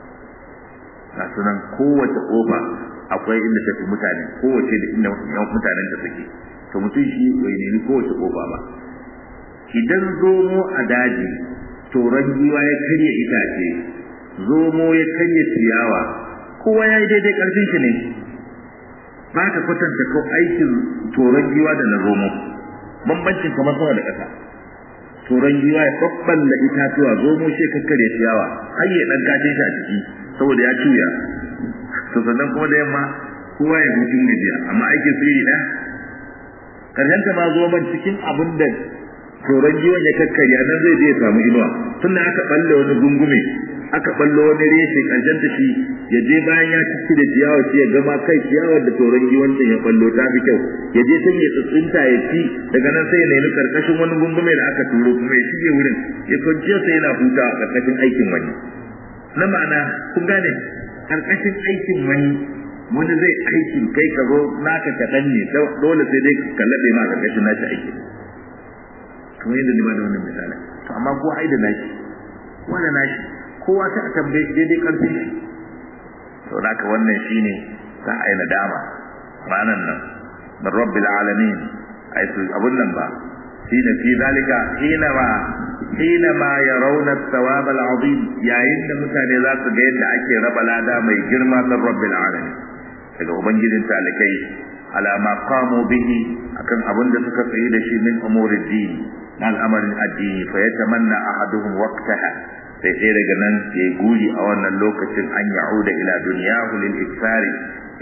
ga sunan kowace kofa akwai inda ta fi mutane kowace da inda mutanen ta suke to mutum shi bai nemi kowace kofa ba idan zomo a daji toron giwa ya karya itace zomo ya karya ciyawa kowa ya yi daidai karfin shi ne ba ka kwatanta ko aikin toron giwa da na zomo bambancin kamar sama da ƙasa toron giwa ya babballa itatuwa zomo shi kakkarya ciyawa har ya dan kace shi a ciki saboda ya cuya to sannan kuma da yamma kowa ya hutun gajiya amma aikin su iri ɗaya karshen ta ma zo man cikin abin da toron giwon ya kakkarya nan zai je ya samu inuwa tunda aka balle wani gungume aka ballo wani reshe karshen ta shi ya je bayan ya cici da ciyawa shi ya gama kai ciyawar da toron giwancin ya ballo ta fi kyau ya je sai ya tsuntsunta ya ci daga nan sai ya nemi karkashin wani gungume da aka turo kuma ya shige wurin ya kwanciya sai yana huta a karkashin aikin wani na ma'ana kun gane karkashin aikin wani wani zai aikin kai ka zo naka kaɗan ne dole sai dai ka laɗe ma karkashin nashi aikin kamar yadda ni ba da wannan misali to amma ko ai da nashi wanda nashi kowa sai a tambaye shi daidai karfi shi to haka wannan shine za a yi nadama ranan nan min rabbil alamin ai su abun nan ba shine fi zalika hina ma hina ma yarawna thawab al'azim yayin da mutane za su ga yadda ake raba lada mai girma min rabbil alamin daga ubangijin talikai ala ma qamu bihi akan abin da suka tsaye da shi min umurid din na al'amarin addini fa yatamanna ahaduhum waqtaha sai sai daga nan ya guri a wannan lokacin an ya'uda ila dunyahu lil iksari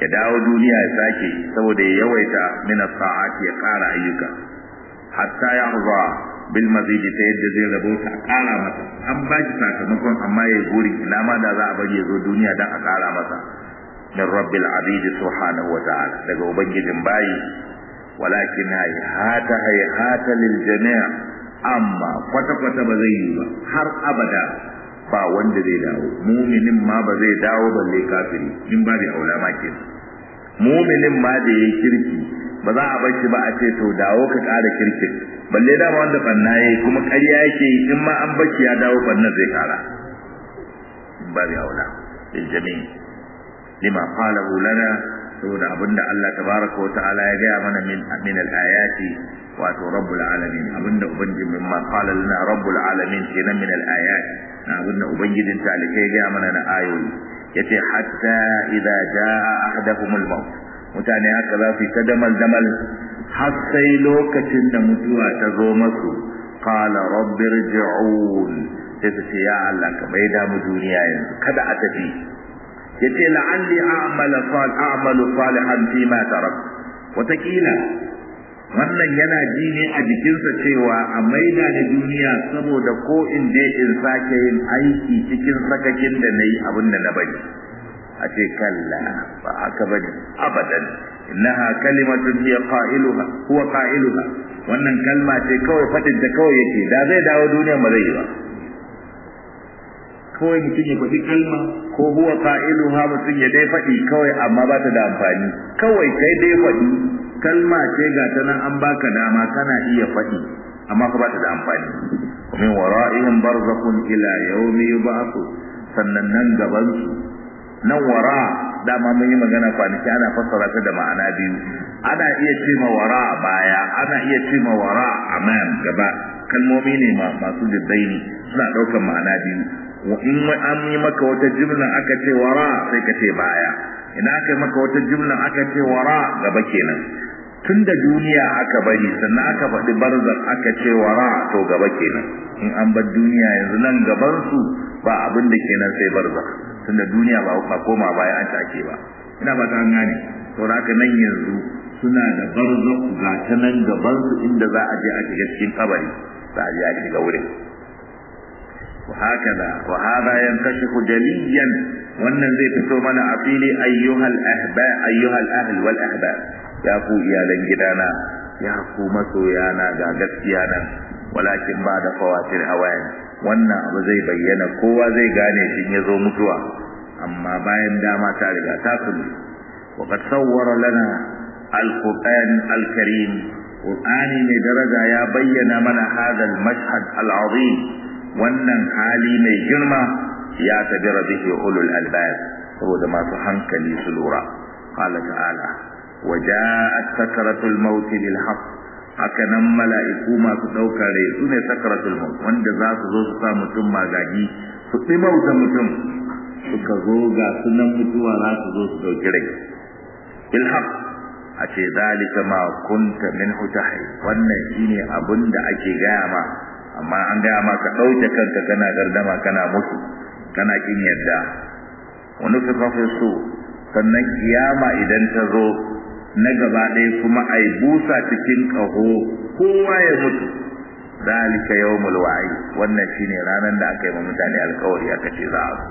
ya dawo duniya ya sake saboda ya yawaita min sa'ati ya ƙara ayyuka hatta ya huwa bil mazidi ta yadda zai rabo ta ƙara masa an ba shi sakamakon amma ya guri ina ma da za a bari ya zo duniya dan a ƙara masa min rabbil abidi subhanahu wa ta'ala daga ubangijin bayi walakin hayhata hayhata lil jami' amma kwata kwata ba zai yi ba har abada ba wanda zai dawo muminin ma ba zai dawo balle kafiri in ba da aula ma ke muminin ma da yayi kirki ba za a bar shi ba a ce to dawo ka ƙara kirkin balle dama wanda banna yayi kuma ƙarya yake in ma an baki ya dawo banna zai ƙara ba da aula lil jami' lima qalahu lana saboda abinda Allah tabaraka wa ta'ala ya gaya mana min min al-ayati wato rabbul alamin abinda ubangiji min ma qala lana rabbul alamin kenan min al-ayat na abinda ubangijin talikai ya gaya mana na ayoyi yace hatta idza jaa ahaduhum al-maut mutane haka za su ta damal damal har sai lokacin da mutuwa ta zo masu qala rabbi irji'un sai su ce ya Allah ka bai da mu duniya yanzu kada a tafi yace la'alli a'mala sal a'malu salihan fi ma tarak watakila wannan yana ji ne a jikinsa cewa a maida da duniya saboda ko in je in sake yin aiki cikin sakakin da nayi abin da na bari a ce kalla ba haka bane abadan innaha kalimatun hiya qailuha huwa qailuha wannan kalma ce kawai fadin ta kawai yake da zai dawo duniya ba zai yi ba kawai mutum ya faɗi kalma ko huwa qa'iluha mutum ya dai faɗi kawai amma ba ta da amfani kawai kai dai faɗi kalma ce ga ta nan an baka dama kana iya faɗi amma ka ba ta da amfani min wara'ihim barzakhun ila yawmi yub'athu sannan nan gaban su nan wara dama mun yi magana kwanaki ana fassara ta da ma'ana biyu ana iya ce ma wara baya ana iya ce ma wara amam gaba kalmomi ne masu diddaini suna ɗaukar ma'ana biyu in an yi maka wata jimla aka ce wara sai ka ce baya idan aka yi maka wata jimla aka ce wara gaba kenan tun da duniya aka bari sannan aka faɗi barzak aka ce wara to gaba kenan in an bar duniya yanzu nan gaban su ba abin da kenan sai barzak tun da duniya ba ba koma baya an take ba ina ba ta an gane to haka nan yanzu suna da barzak ga ta nan gaban su inda za a je a shiga cikin kabari za a je a shiga wurin وهكذا وهذا ينكشف جليا wannan zai fito mana a fili ayyuhal ahba ayyuhal ahl wal ahba ya ku iyalan gidana ya ku masoyana ga gaskiya nan walakin ba da fawatir hawayan wannan abu zai bayyana kowa zai gane shi ya zo mutuwa amma bayan dama ta riga ta kulu wa qad sawwara lana al-qur'an al-karim qur'ani mai daraja ya bayyana mana hadha al-mashhad al-azim wannan hali mai girma ya tabira bihi ulul albab saboda masu hankali su lura qala ta'ala waja'at sakratul maut bil haqq haka nan mala'iku masu daukar rai su ne sakratul maut wanda za su zo su sa mutum magagi su mauta mutum suka zo ga sunan mutuwa za su zo su dauki rai bil haqq a ce zalika ma kunta minhu tahi wannan shine abin da ake gaya ma amma an gaya ma ka ɗauke kanka kana gardama kana mutu kana kin yadda wani fi so sannan kiyama idan ta zo na gaba ɗaya kuma ai busa cikin ƙaho kowa ya mutu zalika yawmul wa'i wannan shine ranar da aka yi wa mutane alƙawari aka ce za a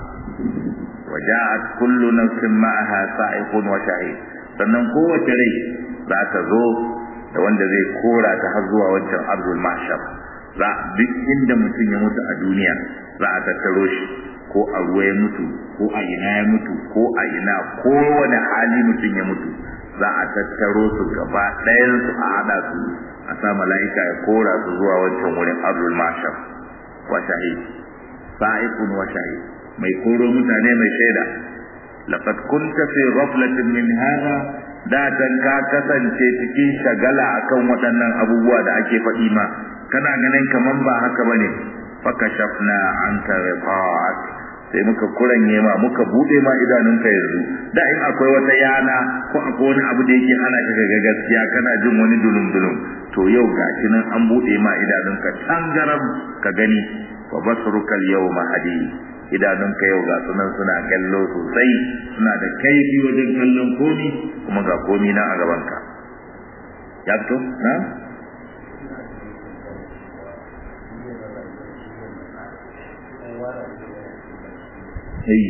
waja'at kullu nafsin ma'aha sa'iqun wa shahid sannan kowace rai za ta zo da wanda zai kora ta har zuwa wancan ardul mahshar za duk inda mutum ya mutu a duniya za a tattaro shi ko a ruwa ya mutu ko a ina ya mutu ko a ina kowane hali mutum ya mutu za a tattaro su gaba ɗayan su a haɗa su a sa mala'ika ya kora su zuwa wancan wurin ardul mahshar wa shahid sa'iqun wa shahid mai koro mutane mai shaida laqad kunta fi ghaflatin min hadha da dan ka kasance cikin shagala akan waɗannan abubuwa da ake faɗi ma kana ganin kaman ba haka bane fakashafna anka riqa'at sai muka kuranye ma muka bude ma idanunka yanzu da in akwai wata yana ko akwai wani abu da yake hana ka ga gaskiya kana jin wani dulum dulum to yau gashi nan an bude ma idanunka tangaram ka gani fa basruka al-yawma hadid idanunka yau ga sunan suna kallo sosai suna da kaifi wajen kallon komi kuma ga komi na a gabanka ya fito na Hey.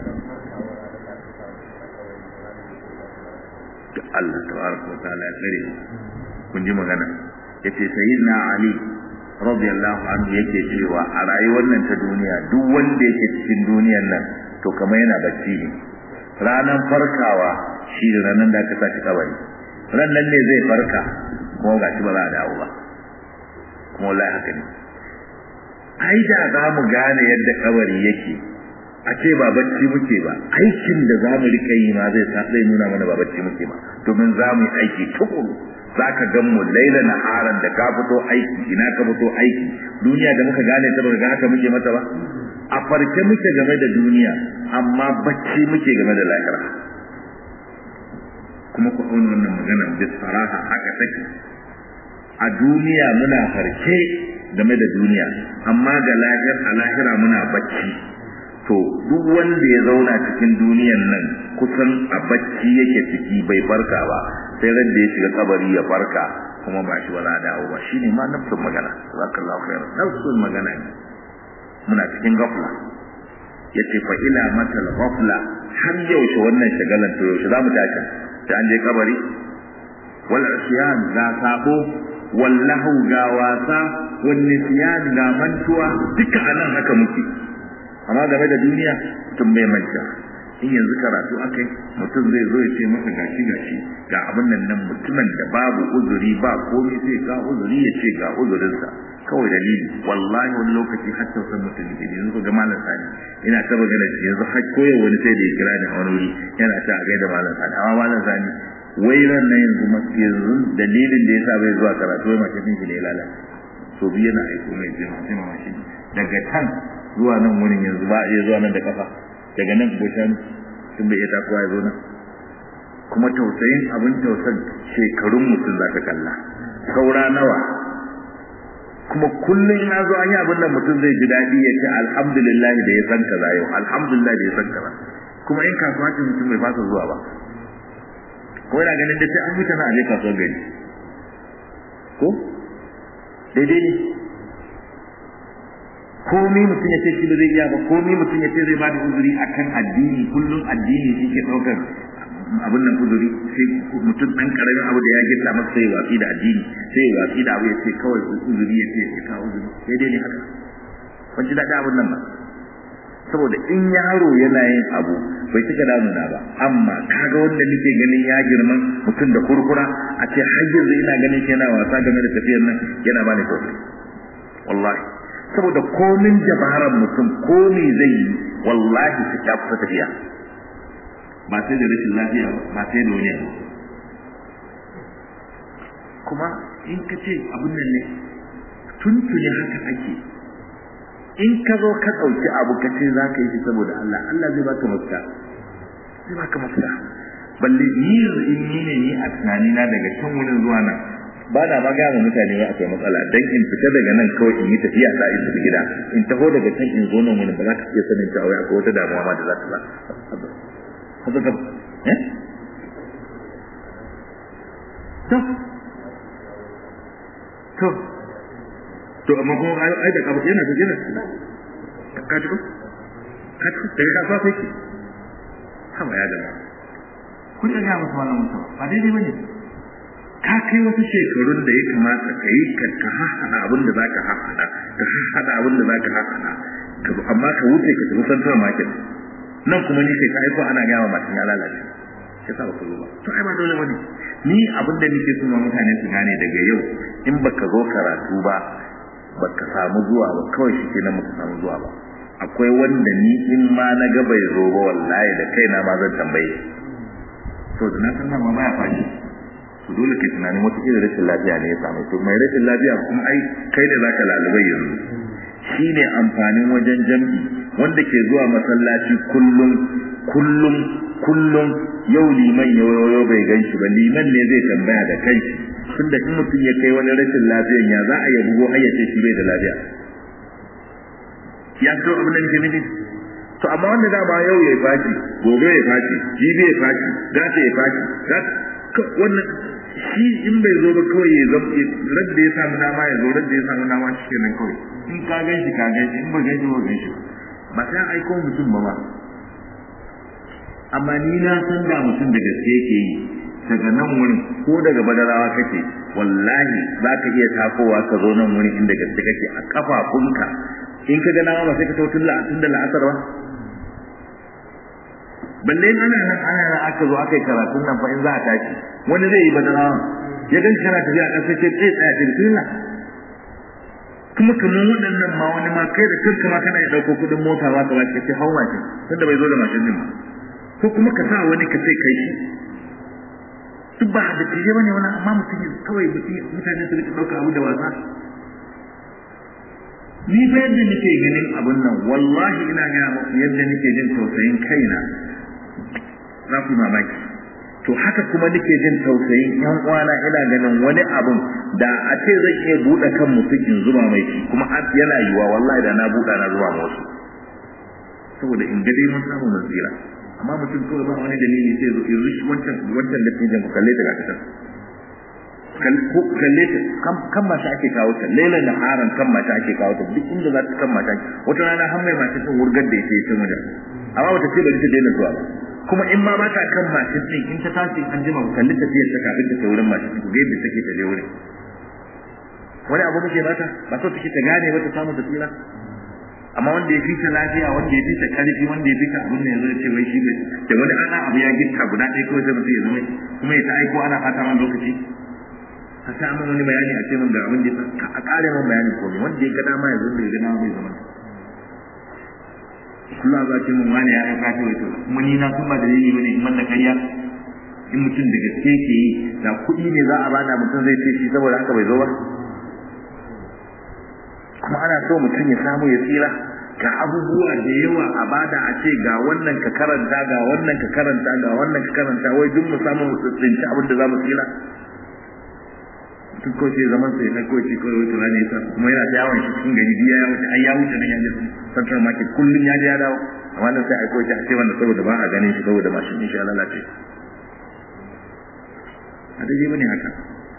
Allah tabaraka wa ta'ala ya tsare kun ji magana yace sayyidina Ali radiyallahu anhu yake cewa a rayuwar nan ta duniya duk wanda yake cikin duniyar nan to kamar yana bacci ne ranan farkawa shi da ranan da aka saki kabari ran nan ne zai farka kuma ga shi ba za a dawo ba kuma wallahi haka ne ai da za mu gane yadda kabari yake a ce ba bacci muke ba aikin da za mu rika yi ma zai sa zai nuna mana ba bacci muke ba domin za mu yi aiki tukuru za ka gan mu laila na haran da ka fito aiki ina ka fito aiki duniya da muka gane ta ba haka muke mata ba a farke muke game da duniya amma bacci muke game da lahira kuma ku auna wannan magana bis faraha haka take a duniya muna farke game da duniya amma ga lahir a lahira muna bacci to duk wanda ya zauna cikin duniyan nan kusan a bacci yake ciki bai farka ba sai ran da ya shiga kabari ya farka kuma ba shi wala dawo ba shine ma nafsun magana zakallahu khair nafsun magana ne muna cikin gafla yace fa ila matal ghafla har yaushe wannan shagalan to yaushe zamu tashi sai an je kabari wal asyan ga sabo wallahu ga wasa wan nisyan ga mantuwa duka anan haka muke amma game da duniya mutum bai manta in yanzu karatu akai mutum zai zo ya ce maka gashi gashi ga abin nan nan mutumin da babu uzuri ba komai sai ga uzuri ya ce ga uzurinsa kawai dalili wallahi wani lokaci har tausan mutum ne yanzu ga malam sani ina ta magana yanzu har koyo wani sai da ya kira ni a wani wuri yana ta a gaida malam sani amma malam sani wai ran nan yanzu masu yanzu dalilin da yasa bai zuwa karatu wai mace shi ne ya lalace to biyu yana aiko mai jima jima shi daga kan zuwa nan wurin yanzu ba a iya zuwa nan da kafa daga nan goshan tun bai iya tasowa ya zo nan kuma tausayin abin tausan shekarun mutum za ka kalla saura nawa kuma kullum ya zo an yi abin da mutum zai ji daɗi ya ce alhamdulillah da ya san kaza yau alhamdulillah da ya san kaza kuma in kasuwa ce mutum bai fasa zuwa ba ko yana ganin da sai an mutu na aje kasuwar gari ko daidai ne komi mutum ya ce shi ba zai iya ba komi mutum ya ce zai bada uzuri akan addini kullum addini shi ke ɗaukar abin nan uzuri sai mutum ɗan ƙaramin abu da ya gita masa sai watsi da addini sai ya watsi da abu ya ce kawai uzuri ya ce ya kawo uzuri sai dai ne haka ban ji daɗi abin nan ba saboda in yaro yana yin abu bai cika damuna ba amma kaga wanda nake ganin ya girma mutum da kurkura a ce har yanzu ina ganin shi yana wasa game da tafiyar nan yana bani tausayi wallahi saboda komin dabarar mutum komi zai yi wallahi su ta kusa tafiya ba sai da rashin lafiya ba ba sai da wani abu kuma in ka ce abin nan ne tuntuni haka ake in ka zo ka ɗauki abu ka ce za ka yi shi saboda Allah Allah zai baka mafita zai baka mafita balle ni in ni ne ni a tunanina daga can wurin zuwa nan ba na ma gaya mutane ba akwai matsala dan in fita daga nan kawai in yi tafiya ta in tafi gida in taho daga can in zo nan wani ba za ka iya sanin cewa akwai wata damuwa ma da za ta ba haka ka eh to to to amma kuma ai da kafa yana tafiya ka ji ko ka ci daga kasuwa sai ki haba ya gaba kun ga masa wannan mutum ba daidai bane ka kai wasu shekarun da ya kamata ka yi ka haɗa abin da za ka haɗa ka haɗa abin da za ka haɗa amma ka wuce ka tafi central market nan kuma ni kai ka aiko ana gaya wa matan ya lalace ya sa baka zo ba to ai ba dole bane ni abin da nake so mutane su gane daga yau in baka zo karatu ba baka samu zuwa ba kawai shi kenan baka samu zuwa ba akwai wanda ni in ma na ga bai zo ba wallahi da kaina ma zan tambaye to da na san ma baya fashi to dole kai tunanin wata irin rashin lafiya ne ya samu to mai rashin lafiya kuma ai kai da zaka lalubai yanzu shine amfanin wajen jam'i wanda ke zuwa masallaci kullum kullum kullum yau liman yau bai gan shi ba liman ne zai tambaya da kai tunda in mutum ya kai wani rashin lafiyan ya za a yi bugo har ya ce shi bai da lafiya ya fito abin da nake nufi to amma wanda dama yau ya faci gobe ya faci jibi ya faci gata ya faci wannan shi in bai zo ba kawai ya zama radda ya samu dama ya zo radda ya samu dama shi kenan kawai in ka gan shi ka gan shi in ba gan shi ba gan shi ba sai aiko mutum ba ba amma ni na san da mutum da gaske yake yi daga nan wurin ko daga badarawa kake wallahi za ka iya takowa ka zo nan wurin inda gaske kake a kafafunka in ka ga nama ba sai ka tautun la'atun da la'asar ba balle ana nan ana nan aka zo aka yi karatun nan fa in za a tashi wani zai yi badarawa ya gan kana tafiya a ƙasa ce tsaye tsaya ce bismillah kuma kamar waɗannan ma wani ma kai da kanka ma kana ya ɗauko kuɗin mota ma ka ba ce hau mashin tunda bai zo da mashin din ba ko kuma ka sa wani ka ce kai shi duk ba da tije bane wani amma mutum kawai mutane su rika ɗauka abu da wasa ni fa yadda nake ganin abun nan wallahi ina gaya muku yadda nake jin tausayin kaina za ku mamaki to haka kuma nake jin tausayin yan uwana ina ganin wani abun da a ce zan iya buɗe kan mutum in zuba mai shi kuma yana yiwa wallahi da na buɗa na zuba ma wasu saboda in ga dai mun samu nasira amma mutum kawai ba wani dalili sai zo in rishi wancan wancan da tijin ku kalle ta ga kasar ko kalle ta kan mata ake kawo ta lailan da haran kan mata ake kawo ta duk inda za ta kan mata wata rana har mai mata sun wurgar da yake ta wajen amma wata ce bari ta daina zuwa ba kuma in ma mata kan mashin din in ta tashi an jima ku kalli tafiyar ta kafin ta kai wurin mashin ku ga yadda take ta je wurin wani abu muke mata ba so take ta gane wata samu ta tsira amma wanda ya fita lafiya wanda ya fita karfi wanda ya fita abin da ya zo ce wai shi bai da wani ana abu ya gitta guda ɗaya kawai sai mutum ya zama kuma ya ta aiko ana fata man lokaci ka sa min wani bayani a ce min ga abin da ya a ƙare min bayani ko wanda ya ga dama ya zo da ya ga dama bai zama Allah za ce mun wani ya aika ta wato kuma ni na san ba dalili bane in manna kariya in mutum da gaske ke yi da kuɗi ne za a bada mutum zai ce shi saboda haka bai zo ba kuma ana so mutum ya samu ya tsira ga abubuwa da yawa a bada a ce ga wannan ka karanta ga wannan ka karanta ga wannan ka karanta wai duk mu samu mu tsinci abin da za mu tsira duk ko sai zaman sai na koci ko wata rana yasa kuma yana da yawon shi cikin gari ya wuce ai ya wuce nan ya je central market kullun ya je ya dawo amma nan sai ai koci a ce wannan saboda ba a ganin shi saboda mashin din shi ya lalace a dai bane haka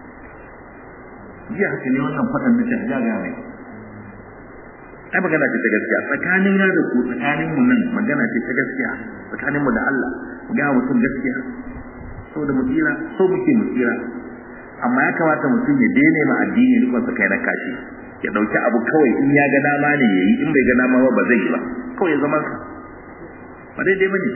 jiya haka ne wannan fadan da ta ga mai ai magana ce ta gaskiya tsakanin ya da ku tsakanin mu nan magana ce ta gaskiya tsakanin mu da Allah ga mutum gaskiya saboda mu tsira so muke mu tsira amma ya kamata mutum ya daina ma addini rikon sa kai na kashi ya dauki abu kawai in ya ga dama ne yayi in bai ga dama ba ba zai yi ba kawai ya zama sa ba daidai bane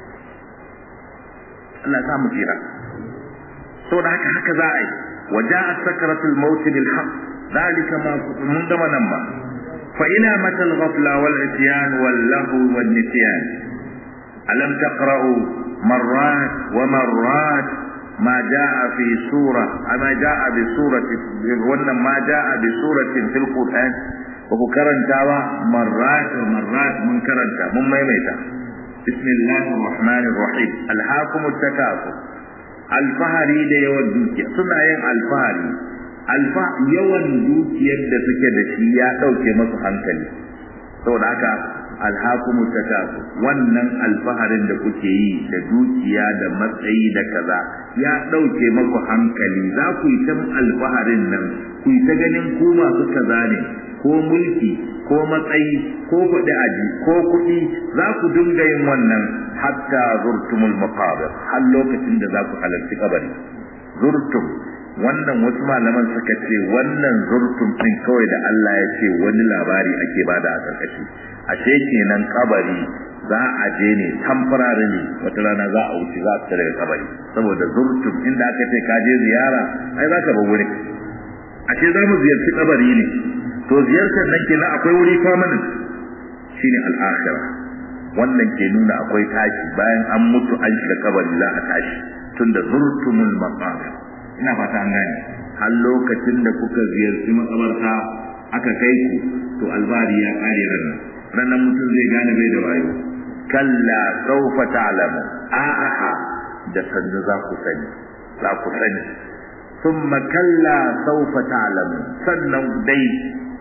Allah ya sa mu tsira saboda haka haka za a yi وجاءت سكرة الموت بالحق ذلك ما من gama nan ba فإلى متى الغفلة والعصيان واللهو والنسيان ألم تقرأوا مرات ومرات ما جاء في سورة ما جاء بسورة ولا ما جاء بسورة في القرآن وكرن تاوى مرات ومرات من كرن من ميميتا بسم الله الرحمن الرحيم ألهاكم التكاثر الفهري da yawan dukiya suna yin alfahari alfa yawan dukiyar da suke da shi ya ɗauke masu hankali saboda haka alhakumu takasu wannan alfaharin da kuke yi da dukiya da matsayi da kaza ya ɗauke maku hankali za ku yi ta alfaharin nan ku yi ta ganin ku masu kaza ne ko mulki ko matsayi ko kuɗi aji ko kuɗi za ku dinga yin wannan hatta zurtumul maqabir har lokacin da za ku halarci kabari zurtum wannan wasu malaman suka ce wannan zurtum din kawai da Allah ya ce wani labari ake bada a karkashi ashe kenan kabari za a je ne temporarily wata rana za a wuce za a fita daga kabari saboda zurtum inda aka ce ka je ziyara ai za ka bar wurin ashe za mu ziyarci kabari ne to ziyartar nan kenan akwai wuri permanent shine al-akhirah wannan ke nuna akwai tashi bayan an mutu an shiga kabari za a tashi tunda zurtumul maqabir ina fata an gane har lokacin da kuka ziyarci makabarta aka kai ku to albari ya kare ranar ranar mutum zai gane bai da wayo kalla sawfa ta'lamu a'a da sannu za ku sani za ku sani thumma kalla sawfa ta'lamu sannan dai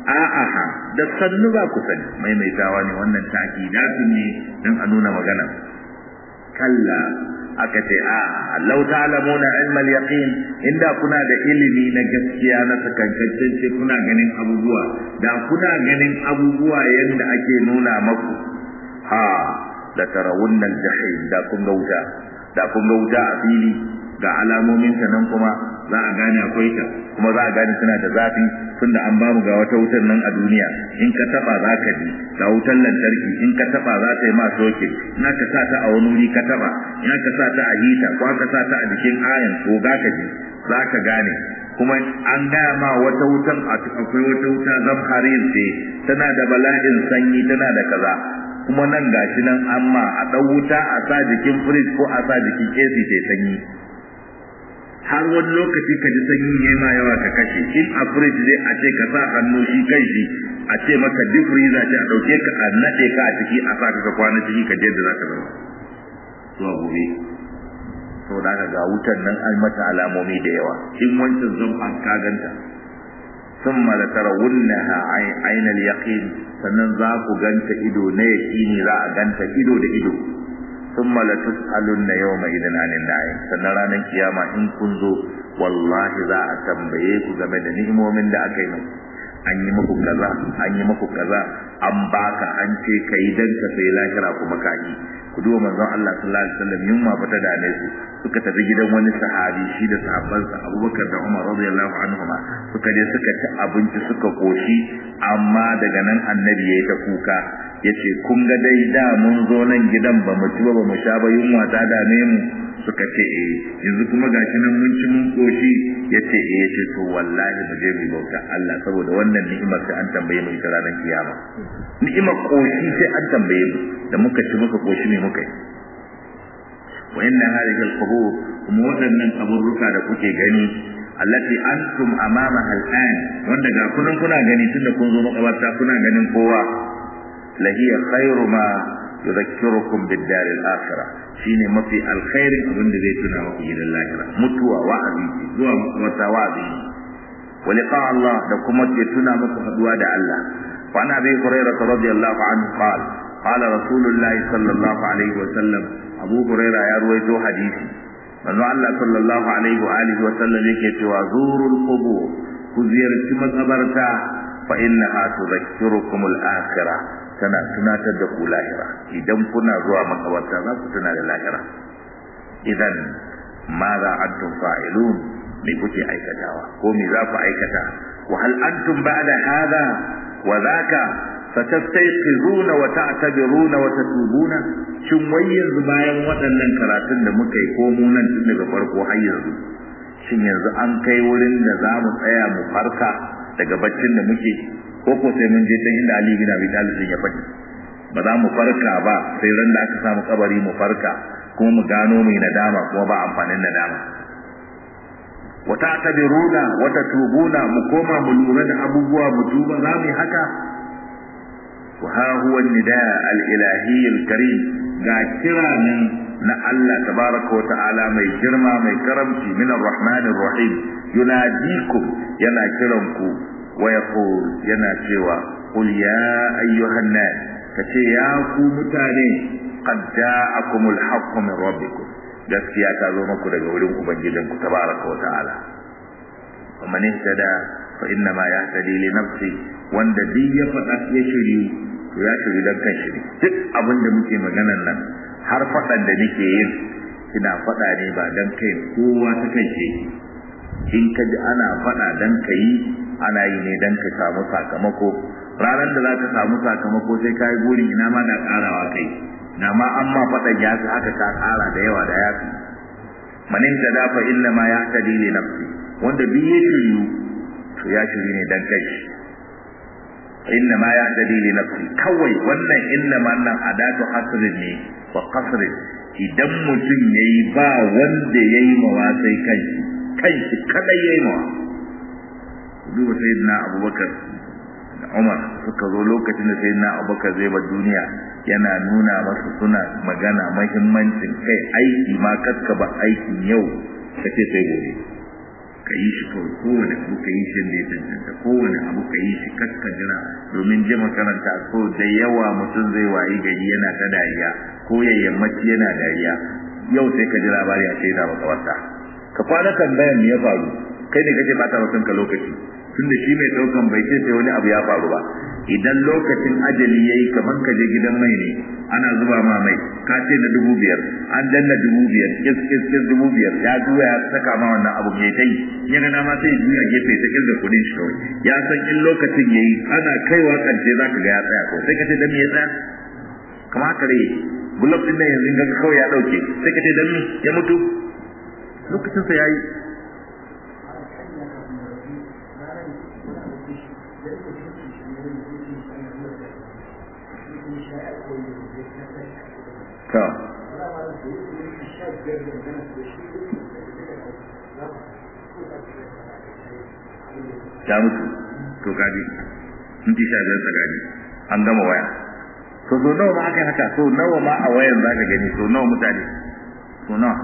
a'a da sannu ba ku sani maimaitawa ne wannan takidatun ne dan a nuna magana kalla aka ce a law ta'lamuna ilma al-yaqin inda kuna da ilimi na gaskiya na sakankancin ce kuna ganin abubuwa da kuna ganin abubuwa yanda ake nuna maku ha la tarawunna al-jahim da kun ga wuta da kun ga wuta a fili ga alamomin ta nan kuma za a gane akwai ta kuma za a gane tana da zafi tunda an bamu ga wata wutar nan a duniya in ka taba za ka ji ga wutar lantarki in ka taba za ta yi ma soke in ka sa ta a wani wuri ka taba in ka sa ta a hita ko ka sa ta a jikin ayan ko ga ka ji za ka gane kuma an gaya ma wata wutan akwai wata wuta zamharin ce tana da bala'in sanyi tana da kaza kuma nan gashi nan amma a ɗan wuta a sa jikin firij ko a sa jikin AC ta sanyi har wani lokaci ka ji sanyi ne ma yawa ka kashe in a fridge zai a ce ka sa hannu shi kai shi a ce maka duk freezer ce a dauke ka a nade ka a ciki a sa ka kwana ciki ka je da za ka zama zuwa gobe to da ka ga wutan nan an mata alamomi da yawa in wancan zan an kaganta ثم لترونها عين اليقين sannan za ku ganta ido na yaqini za a ganta ido da ido ثم لتسألن يومئذ عن النعيم sannan ranar kiyama in kun zo wallahi za a tambaye ku game da ni'imomin da aka yi muku an yi muku kaza an yi muku kaza an baka an ce kai dan ka sai lahira kuma ka yi ku duba manzon Allah sallallahu alaihi wasallam yunwa fata da ne su suka tafi gidan wani sahabi shi da sahabbansa Abubakar da Umar radiyallahu anhuma suka je suka ci abinci suka koshi amma daga nan annabi yayi ta kuka yace kun ga dai da mun zo nan gidan ba mu ci ba mu sha ba yunwa ta dame mu suka ce eh yanzu kuma gashi nan mun ci mun koshi yace eh yace to wallahi mu je mu bauta Allah saboda wannan ni'imar sai an tambaye mu ita ranar kiyama ni'imar koshi sai an tambaye mu da muka ci muka koshi ne muka yi wa inna hadhihi al-qubur kuma waɗannan kaburruka da kuke gani allati antum amamaha al-an wanda ga kunan kuna gani tunda kun zo makabarta kuna ganin kowa lahiya khairu ma yudhakkirukum bid-dar al-akhirah shine mafi alkhairin abin da zai tuna muku gidan lahira mutuwa wa'azi zuwa wata wa'azi wa liqa Allah da kuma ke tuna muku haduwa da Allah wa ana bi hurairah radiyallahu anhu qala qala rasulullahi sallallahu alaihi wa sallam abu hurairah ya ruwaito hadisi manzo Allah sallallahu alaihi wa alihi wa sallam yake cewa zurul qubur ku ziyarci makabarta fa innaha tudhakkirukum al-akhirah tana tunatar da ku lahira idan kuna zuwa makabarta za ku tuna da lahira idan ma za antum fa'ilun me kuke aikatawa ko me za ku aikata wa hal antum ba'da hadha wa dhaka satastayqizuna wa ta'tabiruna wa tatubuna shin wai yanzu bayan waɗannan karatun da muka yi ko mu nan tun daga farko har yanzu shin yanzu an kai wurin da za mu tsaya mu farka daga baccin da muke ko ko sai mun je can inda Ali bin Abi Talib ya faɗi ba za mu farka ba sai ran da aka samu kabari mu farka kuma mu gano mai nadama kuma ba amfanin nadama wa ta'tabiruna wa tatubuna mu koma mu lura da abubuwa mu tuba za mu yi haka wa ha huwa nida al-ilahi al-karim ga kira nan na Allah tabaraka wa ta'ala mai girma mai karamci min ar-rahman ar-rahim yunadikum yana kiranku wa yaqul yana cewa qul ya ayyuhan nas kace ya ku mutane qad ja'akumul haqqu min rabbikum gaskiya ta zo muku daga wurin ubangijin ku tabaraka wa ta'ala wa man ihtada fa inna ma yahtadi li nafsi wanda duk ya faɗa ya shiri to ya shiri dan kan shiri duk abin da muke maganan nan har faɗan da nake yin ina faɗa ne ba dan kai kowa ta kai ce in ka ji ana faɗa dan ka yi ana yi ne dan ka samu sakamako ranar da za ka samu sakamako sai ka yi burin ina ma da ƙarawa kai na ma an ma faɗan ya fi haka ka ƙara da yawa da ya fi manin ta dafa illa ma ya ta dile nafsi wanda duk ya shiryu to ya shiryu ne dan kai inna ma ya ta dile nafsi kawai wannan inna ma nan adatu hasrin ne wa qasrin idan mutum yayi ba wanda yayi mawa sai kai kai shi kadai yayi mawa duba sayyidina abubakar da umar suka zo lokacin da sayyidina abubakar zai bar duniya yana nuna masu suna magana mahimmancin kai aiki ma kaska ba aikin yau kace sai gobe ka yi shi kawai kowane abu ka yi shi da ya cancanta kowane abu ka yi shi kakka jira domin je makaranta so da yawa mutum zai wayi gari yana ta dariya ko ya yammaci yana dariya yau sai ka ji labari a ce yana makawarta ka kwana tambayan me ya faru kai ne kake bata wa kanka lokaci tunda shi mai daukan bai ce sai wani abu ya faru ba idan lokacin ajali yayi kaman ka je gidan mai ne ana zuba ma mai ka ce na dubu biyar an danna dubu biyar kis kis kis dubu biyar ya juya ya saka ma wannan abu mai tai ya ga ma sai juya gefe ta kirga kudin shi kawai ya san in lokacin yayi ana kaiwa karshe zaka ga ya tsaya ko sai ka ce dan me ya tsaya kamar haka rai bulok din nan yanzu ga kawai ya dauke sai ka ce dan me ya mutu lokacin sa yayi to ya mutu to kaji minti sha biyar tsakani an gama waya to so nawa ma aka yi haka so nawa ma a wayan za ka gani so nawa mutane so nawa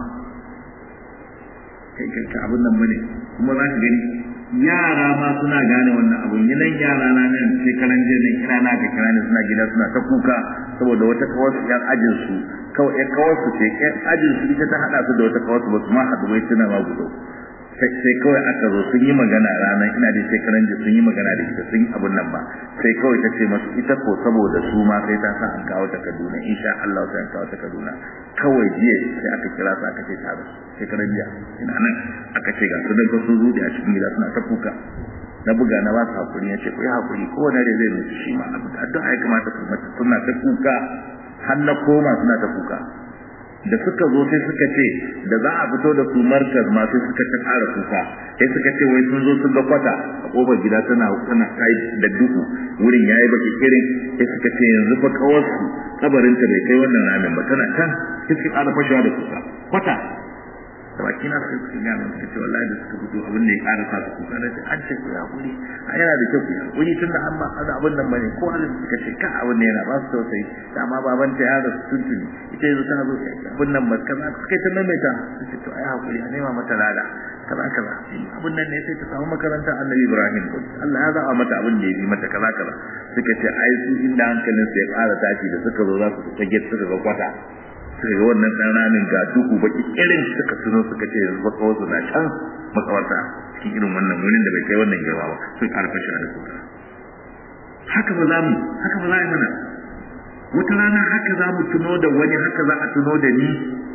kai kai abin nan bane kuma za ka gani yara ma suna gane wannan abun nan yara na nan sai karan je nan kira na ga kira ne suna gida suna ta kuka saboda wata kawar su yan ajin su kawai yan kawar su ce yan ajin su ita ta hada su da wata kawar su ba su ma haɗu bai suna ma gudu sai kawai aka zo sun yi magana ranar ina da sai karan je sun yi magana da ita sun yi abun nan ba sai kawai ta ce masu ita ko saboda su ma sai ta sa an kawo ta Kaduna insha Allah sai an kawo ta Kaduna kawai jiya sai aka kira su aka ce ta rasu sai karan jiya ina nan aka ce ga su dan sun zuɗe a cikin gida suna ta kuka na buga na ba su hakuri ya ce ku yi hakuri kowane da zai mutu shi ma addu'a ya kamata ku mata suna ta kuka har na koma suna ta kuka da suka zo sai suka ce da za a fito da su markaz ma sai suka ta ƙara kuka sai suka ce wai sun zo sun ga kwata a ƙofar gida tana tana kai da duhu wurin yayi baki kirin sai suka ce yanzu fa kawarsu kabarinta bai kai wannan ramin ba tana can sai suka ƙara fashewa da kuka kwata da baki na sai suka gane suka ce wallahi da suka fito abin da ya ƙara sa su kuka na ce an ce ku ya hakuri a yana da kyau ku ya hakuri tun da an ba a abin nan bane ko halin suka ce ka abin da yana ba su tausayi dama baban ta ya da su tuntuni ita yanzu tana zo abin nan ba kaza suka ta maimaita su ce to ai hakuri a nema mata lada kaza kaza abin nan ne sai ta samu makarantar annabi ibrahim Allah ya zaɓa mata abin da ya bi mata kaza kaza suka ce ai su inda hankalin su ya ƙara tashi da suka zo za su fita get suka ga kwata suka ga wannan ɗan ramin ga duhu baki irin suka tuno suka ce yanzu baka wasu na can makawarta cikin irin wannan wurin da bai kai wannan girma ba sun ƙarfa shi da kuka haka ba za mu haka ba za a yi mana wata rana haka za mu tuno da wani haka za a tuno da ni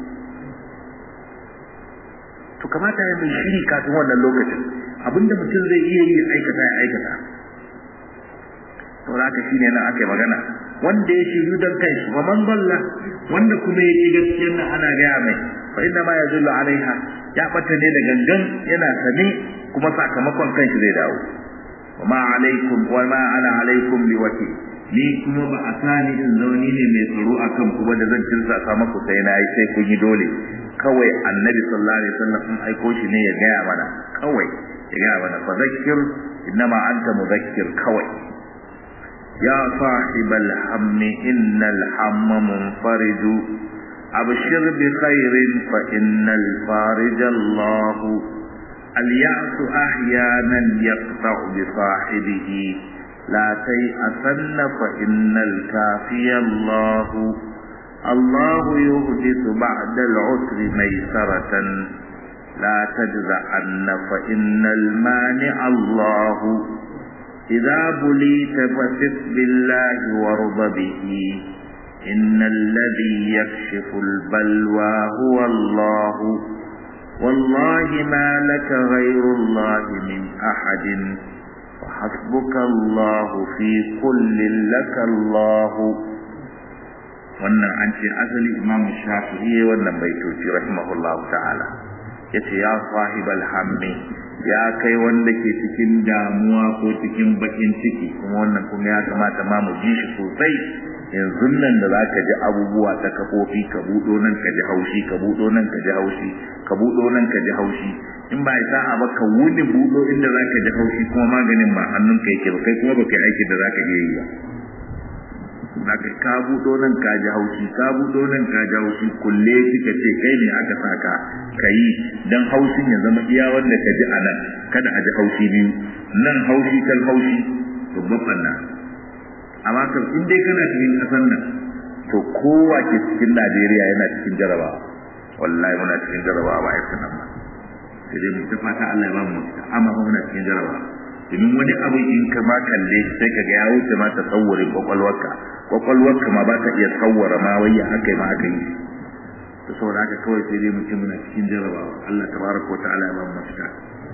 to kamata ya mai shiri kafin wannan lokacin abinda mutum zai iya yi aikata ya aikata saboda haka shine nan aka yi magana wanda ya shiru don kai wa man dalla wanda kuma ya ci gaskiyar nan ana gaya mai fa inna ma yazullu alaiha ya bata ne da gangan yana sane kuma sakamakon kanshi zai dawo wa ma alaikum wa ma ana alaikum biwakil ni kuma ba a sani in zauni ne mai tsaro akan kuma da zan tilsa maku sai na yi sai kun yi dole kawai annabi sallallahu alaihi wasallam in aiko shi ne ya gaya mana kawai ya gaya mana fa zakkir innama anta mudakkir kawai يا صاحب الهم إن الهم منفرج أبشر بخير فإن الفارج الله اليأس أحيانا يقطع بصاحبه لا تيأسن فإن الكافي الله الله يحدث بعد العسر ميسرة لا تجزعن فإن المانع الله إذا بليت فثق بالله وارض به إن الذي يكشف البلوى هو الله والله ما لك غير الله من أحد وحسبك الله في كل لك الله wannan an ce asali imam shafi'i wannan baitoci rahimahullahu ta'ala yace ya sahibal hammi ya kai wanda ke cikin damuwa ko cikin bakin ciki kuma wannan kuma ya kamata ma mu ji shi sosai yanzu nan da zaka ji abubuwa ta kafofi ka budo nan ka ji haushi ka budo nan ka ji haushi ka budo nan ka ji haushi in ba isa a ba ka wuni budo inda zaka ji haushi kuma maganin ba hannun ka yake ba kai kuma baka aiki da zaka iya yi ba zaka ka budo nan ka ji haushi ka budo nan ka ji haushi kulle kika ce kai ne aka saka ka yi don haushin ya zama iya wanda ka ji a nan kada a ji haushi biyu nan haushi kan haushi babban ɓanna amma kan in dai kana cikin ƙasar nan to kowa ke cikin najeriya yana cikin jarabawa wallahi muna cikin jarabawa ba a yi nan ba sai dai mu ta fata allah ya ba mu amma ba muna cikin jarabawa domin wani abu in ka ma kalle sai ka ga ya wuce ma tasawurin kwakwalwarka kwakwalwarka ma ba ta iya tsawara ma wai haka ma aka yi to saboda haka kawai sai dai mutum muna cikin jarabawa Allah tabaraka wa ta'ala ya ba mu mafita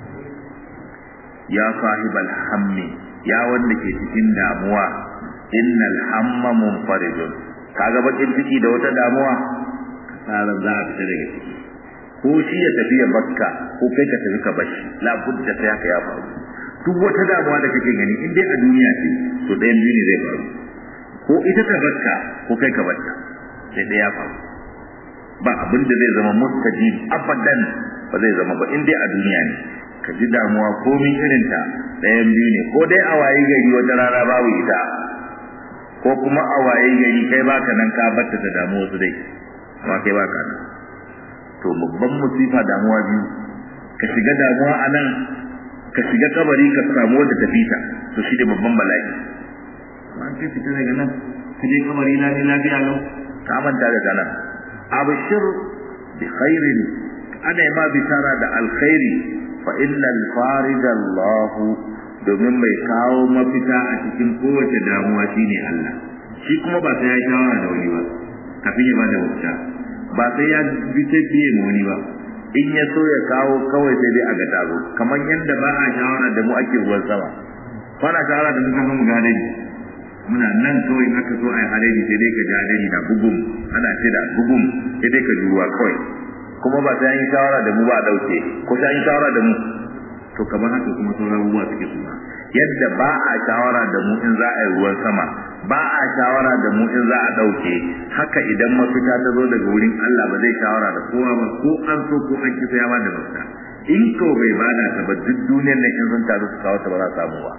ya sahibal hammi ya wanda ke cikin damuwa innal hamma munfaridun kaga bakin ciki da wata damuwa kasaran za a fita daga ciki ko shi ya tafi ya bakka ko kai ka tafi ka bashi la budda sai haka ya faru duk wata damuwa da kake gani in dai a duniya ce to ɗayan biyu ne zai faru ko ita ta bakka ko kai ka bakka sai ɗaya ya faru ba abin da zai zama mustajib abadan ba zai zama ba in dai a duniya ne ka ji damuwa komin irin ta ɗayan biyu ne ko dai a waye gari wata rana babu ita ko kuma a waye gari kai baka nan ka batta da damuwa su dai amma kai baka nan to babban musifa damuwa biyu ka shiga damuwa a nan ka shiga kabari ka samu wanda ta fita to shi ne babban bala'i amma an kai fita daga nan ka je kabari na ne lafiya lau ka manta daga nan abshir bi khairin ana ma bitara da alkhairi fa innal farij Allah domin mai kawo mafita a cikin kowace damuwa shine Allah shi kuma ba sai ya shawara da wani ba kafin ya bada mafita ba sai ya bi ta biye ma wani ba in ya so ya kawo kawai sai dai a ga taro kamar yadda ba a shawara da mu ake ruwan sama kwana shawara da muka mu gadari muna nan kawai in aka so a yi hadari sai dai ka ji hadari na bugum ana ce da bugum sai dai ka ji ruwa kawai kuma ba sai an yi shawara da mu ba a dauke ko sai an yi shawara da mu to kamar haka kuma sauran abubuwa suke suna yadda ba a shawara da mu in za a yi ruwan sama ba a shawara da mu in za a dauke haka idan mafita ta zo daga wurin Allah ba zai shawara da kowa ba ko an so ko an kisa ya ba da mafita in ko bai bada ta ba duk duniyar nan in sun taru su kawo ta ba za samu ba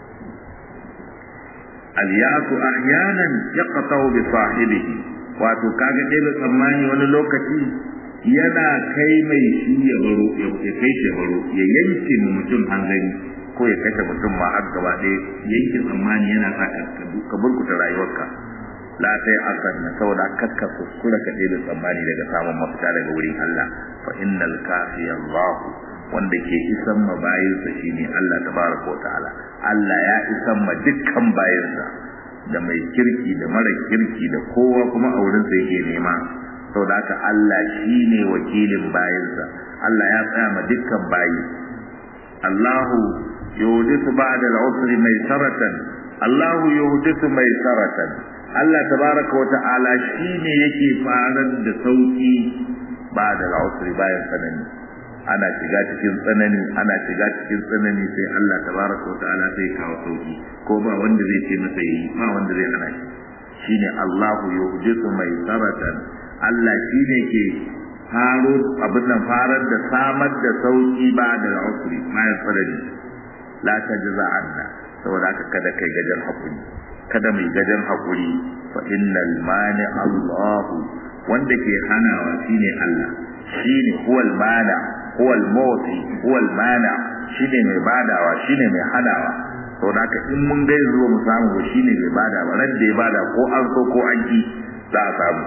al-ya'su ahyanan yaqta'u bi sahibihi wato kaga dai da tsammani wani lokaci yana kai mai shi ya baro ya kai shi baro ya yanke mu mutum hanzari ko ya kashe mutum ma har gaba ɗaya yanke tsammani yana sa ka burkuta rayuwarka la sai asan na saboda kakka kuskura ka da tsammani daga samun mafita daga wurin Allah fa innal kafi Allah wanda ke isan ma bayinsa shine Allah tabaraka wa ta'ala Allah ya isan ma dukkan bayinsa da mai kirki da mara kirki da kowa kuma a wurinsa yake nema saboda haka Allah shine wakilin bayinsa Allah ya tsaya ma dukkan bayi Allahu yuhdithu ba'da al-usri maysaratan Allahu yuhdithu maysaratan Allah tabaraka wa ta'ala shine yake farar da sauki ba'da al-usri bayan tsanani ana shiga cikin tsanani ana shiga cikin tsanani sai Allah tabaraka wa ta'ala sai kawo sauki ko ba wanda zai ce masa yi ba wanda zai hana shi shine Allahu yuhdithu maysaratan Allah shi ne ke faro abin nan farar da samar da sauki ba da usri bayan tsanani la tajza anna saboda haka kada kai gajan hakuri kada mai gajan hakuri fa innal mani Allah wanda ke hanawa shine Allah shine huwal mana huwal mawti huwal mana shine mai badawa shine mai hanawa saboda haka in mun ga zuwa mu samu shine mai bada ba ran da ya bada ko an so ko an ki za a samu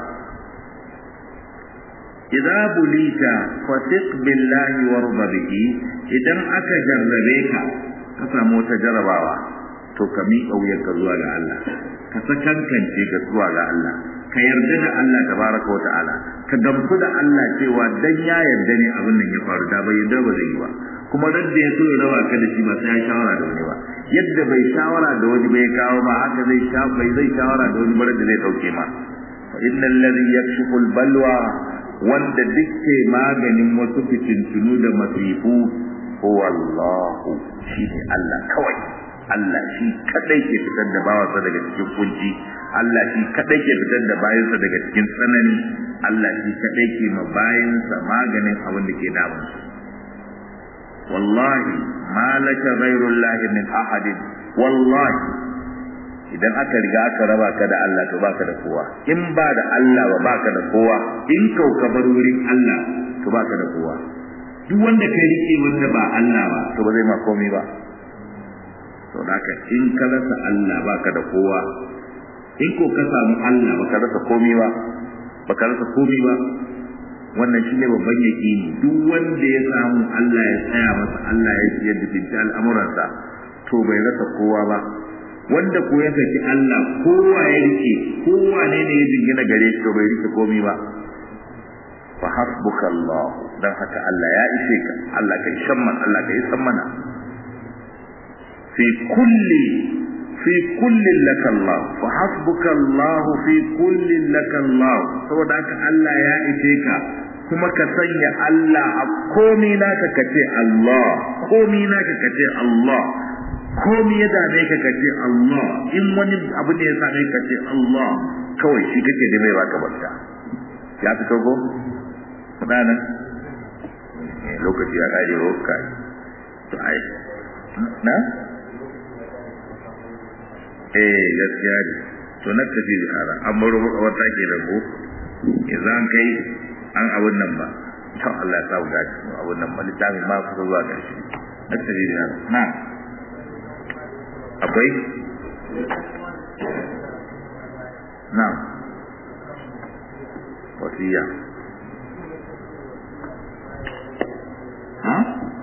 idza bulita fasiq billahi warda bihi idan aka jarrabe ka ka samu wata jarabawa to ka miƙa wuyarka zuwa ga Allah ka sakankance ga zuwa ga Allah ka yarda da Allah tabaraka wa ta'ala ka gamsu da Allah cewa dan ya yarda ne abin nan ya faru da bai yarda ba zai yi ba kuma dan da ya so ya rawa ka da shi ba sai ya shawara da wani ba yadda bai shawara da wani bai kawo ba haka zai sha bai zai shawara da wani bare da zai dauke ma fa innal ladhi yakshifu al balwa wanda dukke maganin wasu fitintunu da masifu huwa Allah shine Allah kawai Allah shi kadai ke fitar da bawansa daga cikin kunci Allah shi kadai ke fitar da bayansa daga cikin tsanani Allah shi kadai ke ma bayansa maganin abin da ke damun su wallahi ma laka ghayrullahi min ahadin wallahi idan aka riga aka raba ka da Allah to baka da kowa in ba da Allah ba baka da kowa in kau ka bar wurin Allah to baka da kowa duk wanda kai rike wanda ba Allah ba to ba zai ma komai ba to haka in ka rasa Allah baka da kowa in ko ka samu Allah baka rasa komai ba baka rasa komai ba wannan shine babban yakini duk wanda ya samu Allah ya tsaya masa Allah ya ya dubinta al'amuransa to bai rasa kowa ba wanda ko ya saki Allah kowa ya rike kowa ne ne ya jingina gare shi to bai rike komai ba fa hasbuka Allah dan haka Allah ya ishe ka Allah kai shamman Allah kai san mana fi kulli fi kullin laka Allah fa hasbuka Allah fi kullin laka Allah saboda haka Allah ya ishe ka kuma ka sanya Allah a komi naka kace Allah komi naka kace Allah komi ya dame ka kace Allah in wani abu ne ya same ka kace Allah kawai shi kake da mai baka barka ya fito go kudanan lokaci ya kare roka to ai na eh gaskiya ne to na tafi ziyara an bar wata ke da ko idan kai an abun nan ba to Allah ya samu gaci abun nan ba littafi ma ku zuwa karshe na tafi ziyara na akwai na wasiya ha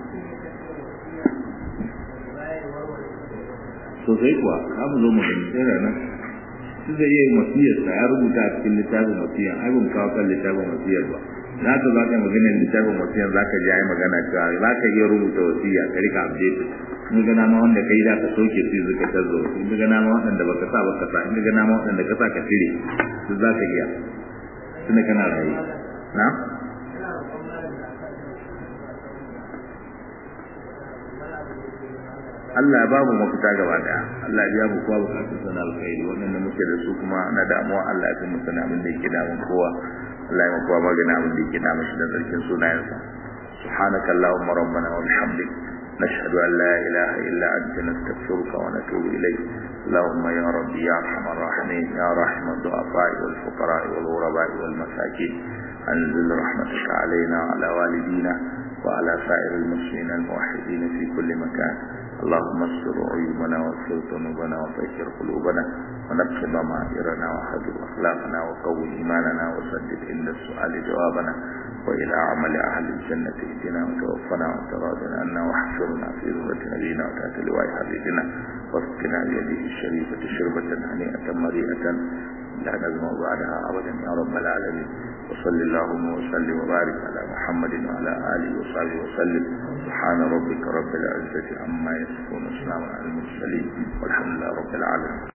sosai kuwa za mu zo mu gani sai ranar su zai yi wasiyarsa ya rubuta a cikin littafin wasiyar ai ban kawo kan littafin wasiyar ba na ta za ka magana littafin wasiyar za ka ji ai magana cewa za ka iya rubuta wasiya ka rika update in ga nama wanda kai da ka soke su zuka tazo in ga nama waɗanda baka sa baka sa in ga nama waɗanda ka sa ka cire su za ka iya tunda kana rayu na Allah ya ba mu mafita gaba daya Allah ya mu kowa bukatun sana alkhairi wannan muke da su kuma na damuwa Allah ya kuma sana abin da yake damun kowa Allah ya kowa magana abin da yake damun shi da zarkin sunayensa سبحانك اللهم ربنا وبحمدك نشهد أن لا إله إلا أنت نستغفرك ونتوب إليك اللهم يا ربي يا أرحم الراحمين يا رحم الضعفاء والفقراء والغرباء والمساكين أنزل رحمتك علينا وعلى والدينا وعلى سائر المسلمين الموحدين في كل مكان اللهم استر عيوبنا واغفر ذنوبنا وطهر قلوبنا ونقي ضمائرنا وحذر اخلاقنا وقوي ايماننا وسدد عند السؤال جوابنا والى عمل اهل الجنه اهدنا وتوفنا وتراضنا عنا واحشرنا في ذمة نبينا وتحت لواء حبيبنا واسقنا بيده الشريفة شربة هنيئة مريئة لا نزمع بعدها ابدا يا رب العالمين وصل اللهم وسلم وبارك على محمد وعلى اله وصحبه وسلم سبحان ربك رب العزة عما يصفون وسلام على المرسلين والحمد لله رب العالمين